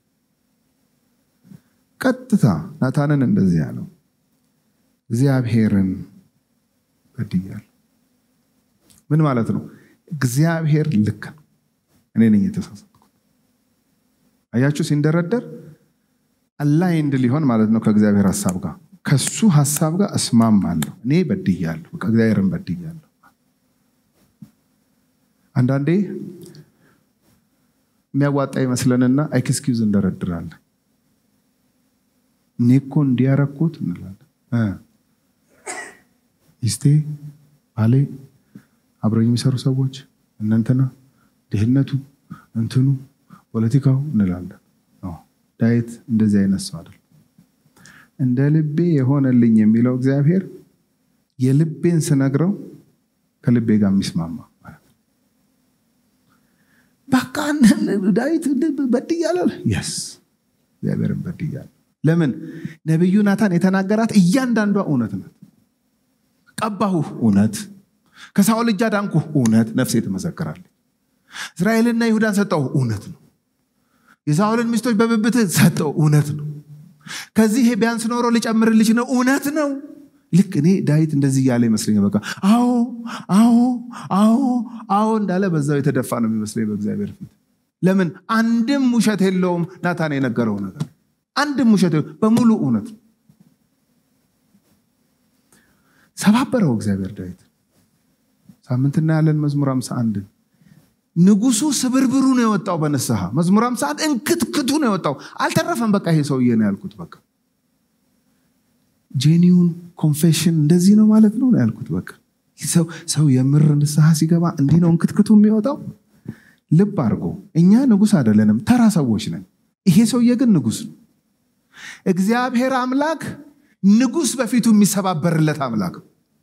ቀጥታ ናታንን እንደዚህ ያለው እግዚአብሔርን በድያለሁ። ምን ማለት ነው? እግዚአብሔር ልክ ነው፣ እኔ ነኝ የተሳሳትኩት። አያችሁ፣ ሲንደረደር አላይንድ ሊሆን ማለት ነው ከእግዚአብሔር ሀሳብ ጋር ከሱ ሀሳብ ጋር እስማማለሁ። እኔ በድያለሁ፣ እግዚአብሔርን በድያለሁ። አንዳንዴ የሚያዋጣ ይመስለንና ኤክስኪውዝ እንደረድራለን። እኔ እኮ እንዲያረኩት እንላለን። ሚስቴ፣ ባሌ፣ አብረኝ የሚሰሩ ሰዎች እነንትና፣ ድህነቱ፣ እንትኑ፣ ፖለቲካው እንላለን። ዳዊት እንደዚህ አይነት ሰው አይደል። እንደ ልቤ የሆነልኝ የሚለው እግዚአብሔር የልቤን ስነግረው ከልቤ ጋር የሚስማማ በቃ ዳዊት በድያለሁ። የስ እግዚአብሔርን በድያለሁ። ለምን ነቢዩ ናታን የተናገራት እያንዳንዷ እውነት ናት። ቀባሁህ፣ እውነት ከሳኦል እጅ አዳንኩህ፣ እውነት ነፍሴ ትመሰክራለች። እስራኤልና ይሁዳን ሰጠው፣ እውነት ነው። የሳኦልን ሚስቶች በብብትህ ሰጠው፣ እውነት ነው። ከዚህ ቢያንስ ኖሮ ሊጨምርልሽ ነው፣ እውነት ነው። ልክ እኔ ዳዊት እንደዚህ እያለ ይመስለኛል። በቃ አዎ አዎ አዎ አዎ እንዳለ በዛው የተደፋ ነው የሚመስለኝ በእግዚአብሔር ፊት። ለምን አንድም ውሸት የለውም ናታን የነገረው ነገር አንድም ውሸት በሙሉ እውነት ነው። ሰባበረው እግዚአብሔር ዳዊት። ሳምንት እናያለን መዝሙር ሃምሳ አንድ ንጉሱ ስብርብሩ ነው የወጣው በንስሐ መዝሙር ሃምሳ አንድ እንክትክቱ ነው የወጣው። አልተረፈም። በቃ ይሄ ሰውዬ ነው ያልኩት። በቃ ጄኒውን ኮንፌሽን እንደዚህ ነው ማለት ነው ያልኩት። በቃ ሰው የምር ንስሐ ሲገባ እንዲህ ነው እንክትክቱ የሚወጣው። ልብ አድርጎ እኛ ንጉስ አይደለንም፣ ተራ ሰዎች ነን። ይሄ ሰውዬ ግን ንጉስ ነው። እግዚአብሔር አምላክ ንጉስ በፊቱ የሚሰባበርለት አምላክ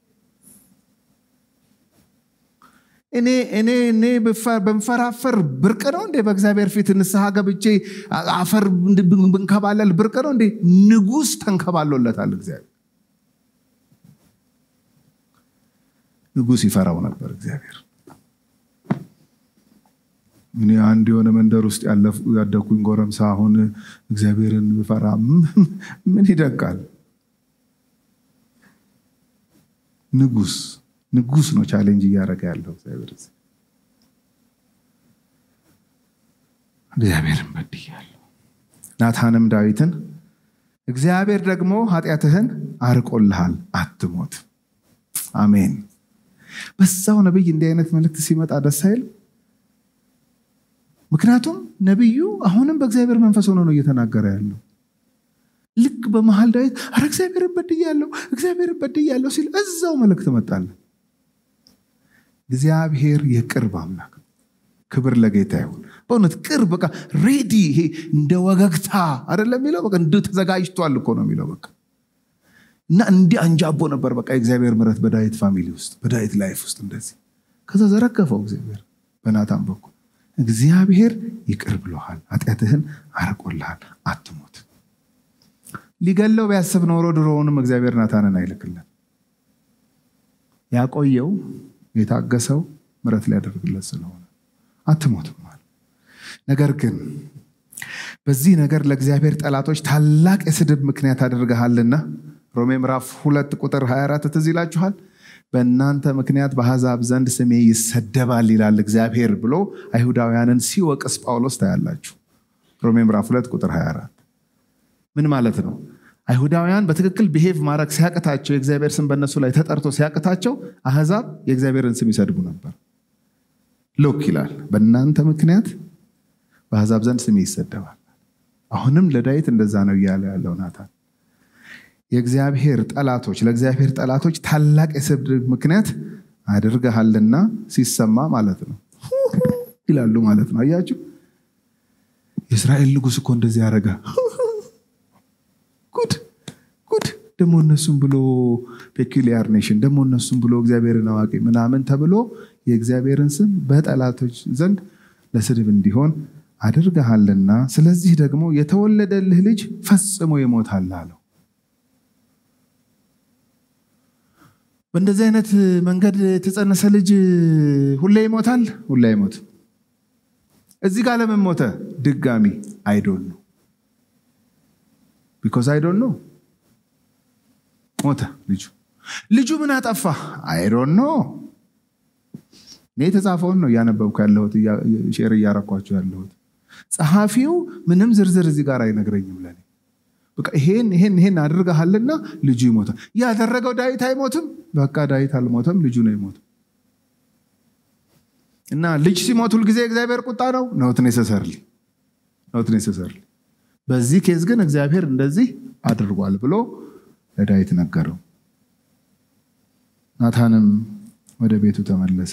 እኔ እኔ እኔ በንፈራፈር ብርቅ ነው እንዴ? በእግዚአብሔር ፊት ንስሐ ገብቼ አፈር ብንከባለል ብርቅ ነው እንዴ? ንጉስ ተንከባሎለታል እግዚአብሔር። ንጉስ ይፈራው ነበር እግዚአብሔር። እኔ አንድ የሆነ መንደር ውስጥ ያደኩኝ ጎረምሳ አሁን እግዚአብሔርን ብፈራ ምን ይደንቃል? ንጉስ ንጉስ ነው ቻሌንጅ እያደረገ ያለው እግዚአብሔር። እግዚአብሔርን በድያለሁ። ናታንም ዳዊትን እግዚአብሔር ደግሞ ኃጢአትህን አርቆልሃል፣ አትሞት። አሜን። በዛው ነቢይ እንዲህ አይነት መልእክት ሲመጣ ደስ አይል? ምክንያቱም ነቢዩ አሁንም በእግዚአብሔር መንፈስ ሆኖ ነው እየተናገረ ያለው። ልክ በመሀል ዳዊት አረ እግዚአብሔርን በድያለሁ፣ እግዚአብሔርን በድያለሁ ሲል እዛው መልእክት መጣለን። እግዚአብሔር የቅርብ አምላክ ክብር ለጌታ ይሁን። በእውነት ቅርብ በቃ ሬዲ ይሄ እንደ ወገግታ አይደለም የሚለው በቃ እንደ ተዘጋጅቷል እኮ ነው የሚለው በቃ እና እንዲህ አንጃቦ ነበር በቃ የእግዚአብሔር ምሕረት በዳዊት ፋሚሊ ውስጥ በዳዊት ላይፍ ውስጥ እንደዚህ ከዛ ዘረገፈው እግዚአብሔር በናታን በኩል እግዚአብሔር ይቅር ብሎሃል፣ ኃጢአትህን አርቆልሃል፣ አትሞት። ሊገለው ቢያስብ ኖሮ ድሮውንም እግዚአብሔር ናታንን አይልክለን ያቆየው የታገሰው ምረት ሊያደርግለት ስለሆነ አትሞትም አለ። ነገር ግን በዚህ ነገር ለእግዚአብሔር ጠላቶች ታላቅ የስድብ ምክንያት አድርገሃልና ሮሜ ምዕራፍ ሁለት ቁጥር 24 ትዝ ይላችኋል። በእናንተ ምክንያት በአሕዛብ ዘንድ ስሜ ይሰደባል ይላል እግዚአብሔር ብሎ አይሁዳውያንን ሲወቅስ ጳውሎስ ታያላችሁ። ሮሜ ምዕራፍ ሁለት ቁጥር 24 ምን ማለት ነው? አይሁዳውያን በትክክል ብሄቭ ማድረግ ሲያቅታቸው የእግዚአብሔር ስም በእነሱ ላይ ተጠርቶ ሲያቅታቸው አሕዛብ የእግዚአብሔርን ስም ይሰድቡ ነበር። ሎክ ይላል በእናንተ ምክንያት በአሕዛብ ዘንድ ስሜ ይሰደባል። አሁንም ለዳዊት እንደዛ ነው እያለ ያለው ናታን። የእግዚአብሔር ጠላቶች ለእግዚአብሔር ጠላቶች ታላቅ የስድብ ምክንያት አድርገሃልና ሲሰማ ማለት ነው ይላሉ ማለት ነው። አያችሁ የእስራኤል ንጉሥ እኮ እንደዚህ ያደረገ ጉድ ጉድ ደግሞ እነሱም ብሎ ፔኪሊያር ኔሽን ደግሞ እነሱም ብሎ እግዚአብሔርን አዋቂ ምናምን ተብሎ የእግዚአብሔርን ስም በጠላቶች ዘንድ ለስድብ እንዲሆን አድርገሃልና ስለዚህ ደግሞ የተወለደልህ ልጅ ፈጽሞ ይሞታል አለው። በእንደዚህ አይነት መንገድ የተጸነሰ ልጅ ሁሌ ይሞታል? ሁሌ አይሞትም። እዚህ ጋር ለምን ሞተ? ድጋሚ አይዶን ነው ቢኮዝ አይዶን ነው ሞተ ልጁ። ልጁ ምን አጠፋ? አይዶን ነው። እኔ የተጻፈውን ነው እያነበብኩ ያለሁት ሼር እያረኳቸው ያለሁት። ጸሐፊው ምንም ዝርዝር እዚህ ጋር አይነግረኝም ለኔ በቃ ይሄን ይሄን ይሄን አድርገሃልና ልጁ ይሞታል። ያደረገው ዳዊት አይሞትም። በቃ ዳዊት አልሞተም፣ ልጁ ነው ይሞትም። እና ልጅ ሲሞት ሁልጊዜ እግዚአብሔር ቁጣ ነው ኖት ኔሰሰርሊ ኖት ኔሰሰርሊ። በዚህ ኬዝ ግን እግዚአብሔር እንደዚህ አድርጓል ብሎ ለዳዊት ነገረው። ናታንም ወደ ቤቱ ተመለሰ።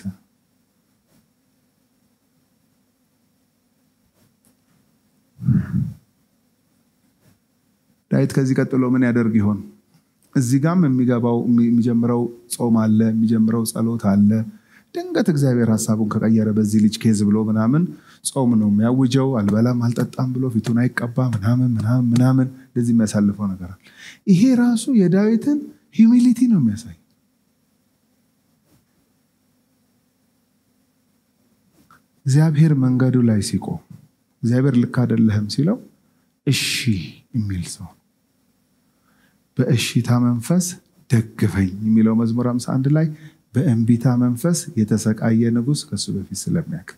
ዳዊት ከዚህ ቀጥሎ ምን ያደርግ ይሆን? እዚህ ጋም የሚገባው የሚጀምረው ጾም አለ፣ የሚጀምረው ጸሎት አለ። ድንገት እግዚአብሔር ሀሳቡን ከቀየረ በዚህ ልጅ ኬዝ ብሎ ምናምን ጾም ነው የሚያውጀው። አልበላም አልጠጣም ብሎ ፊቱን አይቀባ ምናምን ምናምን ምናምን እንደዚህ የሚያሳልፈው ነገር አለ። ይሄ ራሱ የዳዊትን ሂዩሚሊቲ ነው የሚያሳይ። እግዚአብሔር መንገዱ ላይ ሲቆም እግዚአብሔር ልክ አይደለህም ሲለው እሺ የሚል ሰው በእሺታ መንፈስ ደግፈኝ የሚለው መዝሙር 51 ላይ በእንቢታ መንፈስ የተሰቃየ ንጉሥ ከሱ በፊት ስለሚያውቅ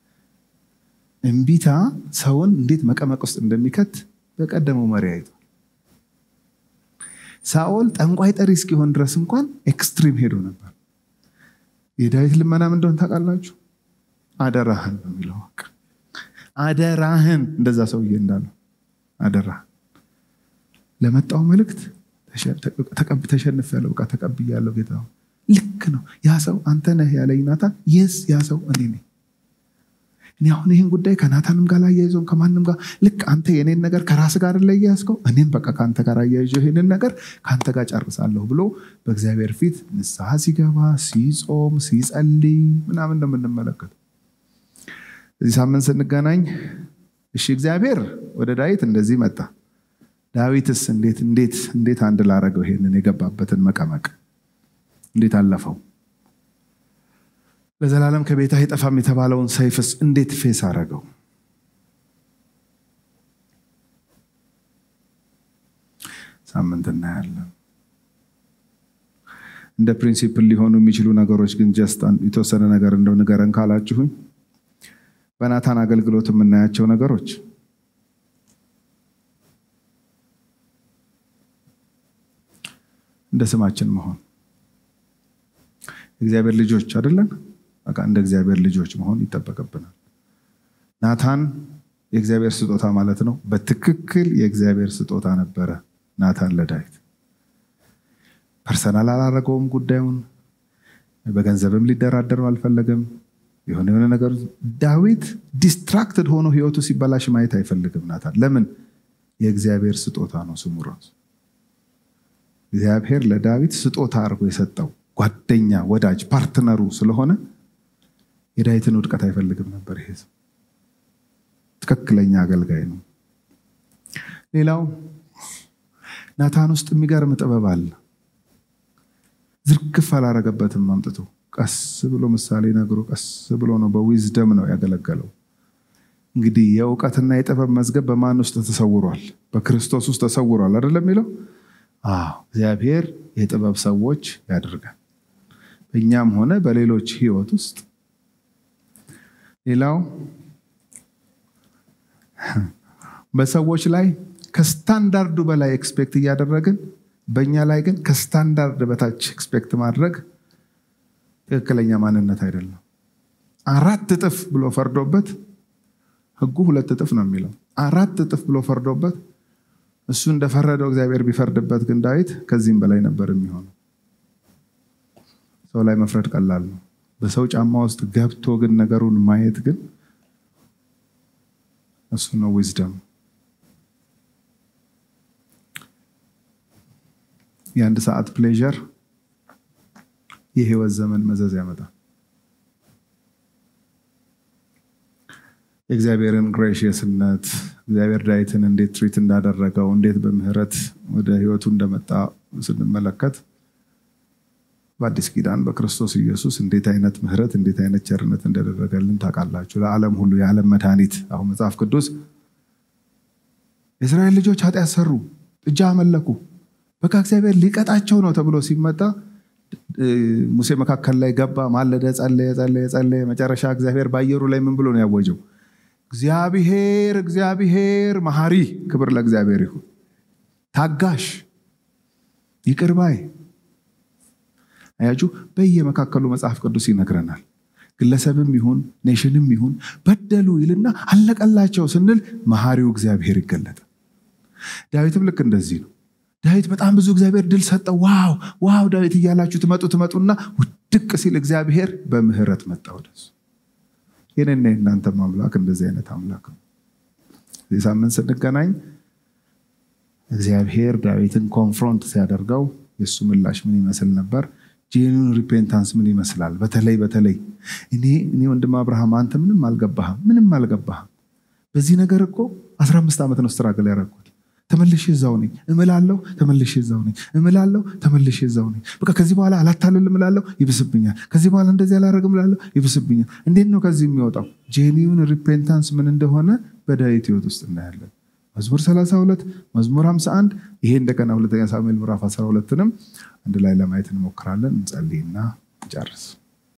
እምቢታ ሰውን እንዴት መቀመቅ ውስጥ እንደሚከት በቀደመው መሪ አይቷል። ሳኦል ጠንቋይ ጠሪ እስኪሆን ድረስ እንኳን ኤክስትሪም ሄዶ ነበር። የዳዊት ልመና ምን እንደሆነ ታውቃላችሁ? አደራህን ነው የሚለው። አደራህን እንደዛ ሰውዬ እንዳለው አደራህን ለመጣው መልእክት ተሸንፍ ያለው በቃ ተቀብያለሁ ጌታ ልክ ነው ያ ሰው አንተ ነህ ያለኝ ናታን የስ ያ ሰው እኔ ነኝ እኔ አሁን ይህን ጉዳይ ከናታንም ጋር አያይዘውም ከማንም ጋር ልክ አንተ የኔን ነገር ከራስ ጋር ላይ ያዝከው እኔም በቃ ከአንተ ጋር አያይዘው ይህንን ነገር ከአንተ ጋር ጨርሳለሁ ብሎ በእግዚአብሔር ፊት ንስሐ ሲገባ ሲጾም ሲጸልይ ምናምን እንደምንመለከተው እዚህ ሳምንት ስንገናኝ እሺ እግዚአብሔር ወደ ዳዊት እንደዚህ መጣ ዳዊትስ እንዴት እንዴት እንዴት አንድ ላረገው ይሄንን የገባበትን መቀመቅ እንዴት አለፈው? ለዘላለም ከቤት አይጠፋም የተባለውን ሰይፍስ እንዴት ፌስ አረገው? ሳምንት እናያለን። እንደ ፕሪንሲፕል ሊሆኑ የሚችሉ ነገሮች ግን ጀስት የተወሰነ ነገር እንደው ንገረን ካላችሁኝ በናታን አገልግሎት የምናያቸው ነገሮች እንደ ስማችን መሆን እግዚአብሔር ልጆች አይደለን? በቃ እንደ እግዚአብሔር ልጆች መሆን ይጠበቅብናል። ናታን የእግዚአብሔር ስጦታ ማለት ነው። በትክክል የእግዚአብሔር ስጦታ ነበረ ናታን ለዳዊት። ፐርሰናል አላረገውም ጉዳዩን። በገንዘብም ሊደራደረው አልፈለገም። የሆነ የሆነ ነገር ዳዊት ዲስትራክትድ ሆኖ ህይወቱ ሲበላሽ ማየት አይፈልግም ናታን። ለምን? የእግዚአብሔር ስጦታ ነው ስሙ ራሱ። እግዚአብሔር ለዳዊት ስጦታ አድርጎ የሰጠው ጓደኛ፣ ወዳጅ፣ ፓርትነሩ ስለሆነ የዳዊትን ውድቀት አይፈልግም ነበር። ይሄ ትክክለኛ አገልጋይ ነው። ሌላው ናታን ውስጥ የሚገርም ጥበብ አለ። ዝርግፍ አላረገበትም አምጥቶ ቀስ ብሎ ምሳሌ ነግሮ ቀስ ብሎ ነው በዊዝደም ነው ያገለገለው። እንግዲህ የእውቀትና የጥበብ መዝገብ በማን ውስጥ ተሰውሯል? በክርስቶስ ውስጥ ተሰውሯል አይደለም የሚለው? አዎ እግዚአብሔር የጥበብ ሰዎች ያደርጋል በእኛም ሆነ በሌሎች ህይወት ውስጥ። ሌላው በሰዎች ላይ ከስታንዳርዱ በላይ ኤክስፔክት እያደረግን በእኛ ላይ ግን ከስታንዳርድ በታች ኤክስፔክት ማድረግ ትክክለኛ ማንነት አይደለም። አራት እጥፍ ብሎ ፈርዶበት ህጉ ሁለት እጥፍ ነው የሚለው። አራት እጥፍ ብሎ ፈርዶበት እሱ እንደፈረደው እግዚአብሔር ቢፈርድበት ግን ዳዊት ከዚህም በላይ ነበር የሚሆነው። ሰው ላይ መፍረድ ቀላል ነው። በሰው ጫማ ውስጥ ገብቶ ግን ነገሩን ማየት ግን እሱ ነው ዊዝደም። የአንድ ሰዓት ፕሌዠር የህይወት ዘመን መዘዝ ያመጣል። የእግዚአብሔርን ግሬሽየስነት እግዚአብሔር ዳዊትን እንዴት ትሪት እንዳደረገው እንዴት በምህረት ወደ ህይወቱ እንደመጣ ስንመለከት በአዲስ ኪዳን በክርስቶስ ኢየሱስ እንዴት አይነት ምህረት እንዴት አይነት ቸርነት እንደደረገልን ታውቃላችሁ። ለዓለም ሁሉ የዓለም መድኃኒት። አሁን መጽሐፍ ቅዱስ የእስራኤል ልጆች ኃጢአት ሰሩ፣ ጥጃ አመለኩ፣ በቃ እግዚአብሔር ሊቀጣቸው ነው ተብሎ ሲመጣ ሙሴ መካከል ላይ ገባ፣ ማለደ፣ ጸለየ፣ ጸለየ፣ ጸለየ። መጨረሻ እግዚአብሔር በአየሩ ላይ ምን ብሎ ነው ያወጀው? እግዚአብሔር እግዚአብሔር መሐሪ፣ ክብር ለእግዚአብሔር ይሁን፣ ታጋሽ፣ ይቅር ባይ አያችሁ በየመካከሉ መጽሐፍ ቅዱስ ይነግረናል። ግለሰብም ይሁን ኔሽንም ይሁን በደሉ ይልና አለቀላቸው ስንል መሐሪው እግዚአብሔር ይገለጣል። ዳዊትም ልክ እንደዚህ ነው። ዳዊት በጣም ብዙ እግዚአብሔር ድል ሰጠው። ዋው ዋው ዳዊት እያላችሁ ትመጡ ትመጡና ውድቅ ሲል እግዚአብሔር በምህረት መጣ ወደሱ። የኔና የእናንተም አምላክ እንደዚህ አይነት አምላክ ነው። እዚህ ሳምንት ስንገናኝ እግዚአብሔር ዳዊትን ኮንፍሮንት ሲያደርገው የእሱ ምላሽ ምን ይመስል ነበር? ጄኑን ሪፔንታንስ ምን ይመስላል? በተለይ በተለይ እኔ እኔ ወንድም አብርሃም አንተ ምንም አልገባህም፣ ምንም አልገባህም። በዚህ ነገር እኮ 15 ዓመት ነው ስትራግል ያደረኩት። ተመልሼ እዛው ነኝ እምላለሁ፣ ተመልሼ እዛው ነኝ እምላለሁ፣ ተመልሼ እዛው ነኝ። በቃ ከዚህ በኋላ አላታልል እምላለሁ፣ ይብስብኛል። ከዚህ በኋላ እንደዚህ አላደርግ እምላለሁ፣ ይብስብኛል። እንዴት ነው ከዚህ የሚወጣው? ጄኒውን ሪፔንታንስ ምን እንደሆነ በዳዊት ህይወት ውስጥ እናያለን። መዝሙር 32 መዝሙር 51 ይሄ እንደገና ሁለተኛ ሳሙኤል ምዕራፍ 12ንም አንድ ላይ ለማየት እንሞክራለን። እንጸልይና እንጨርስ።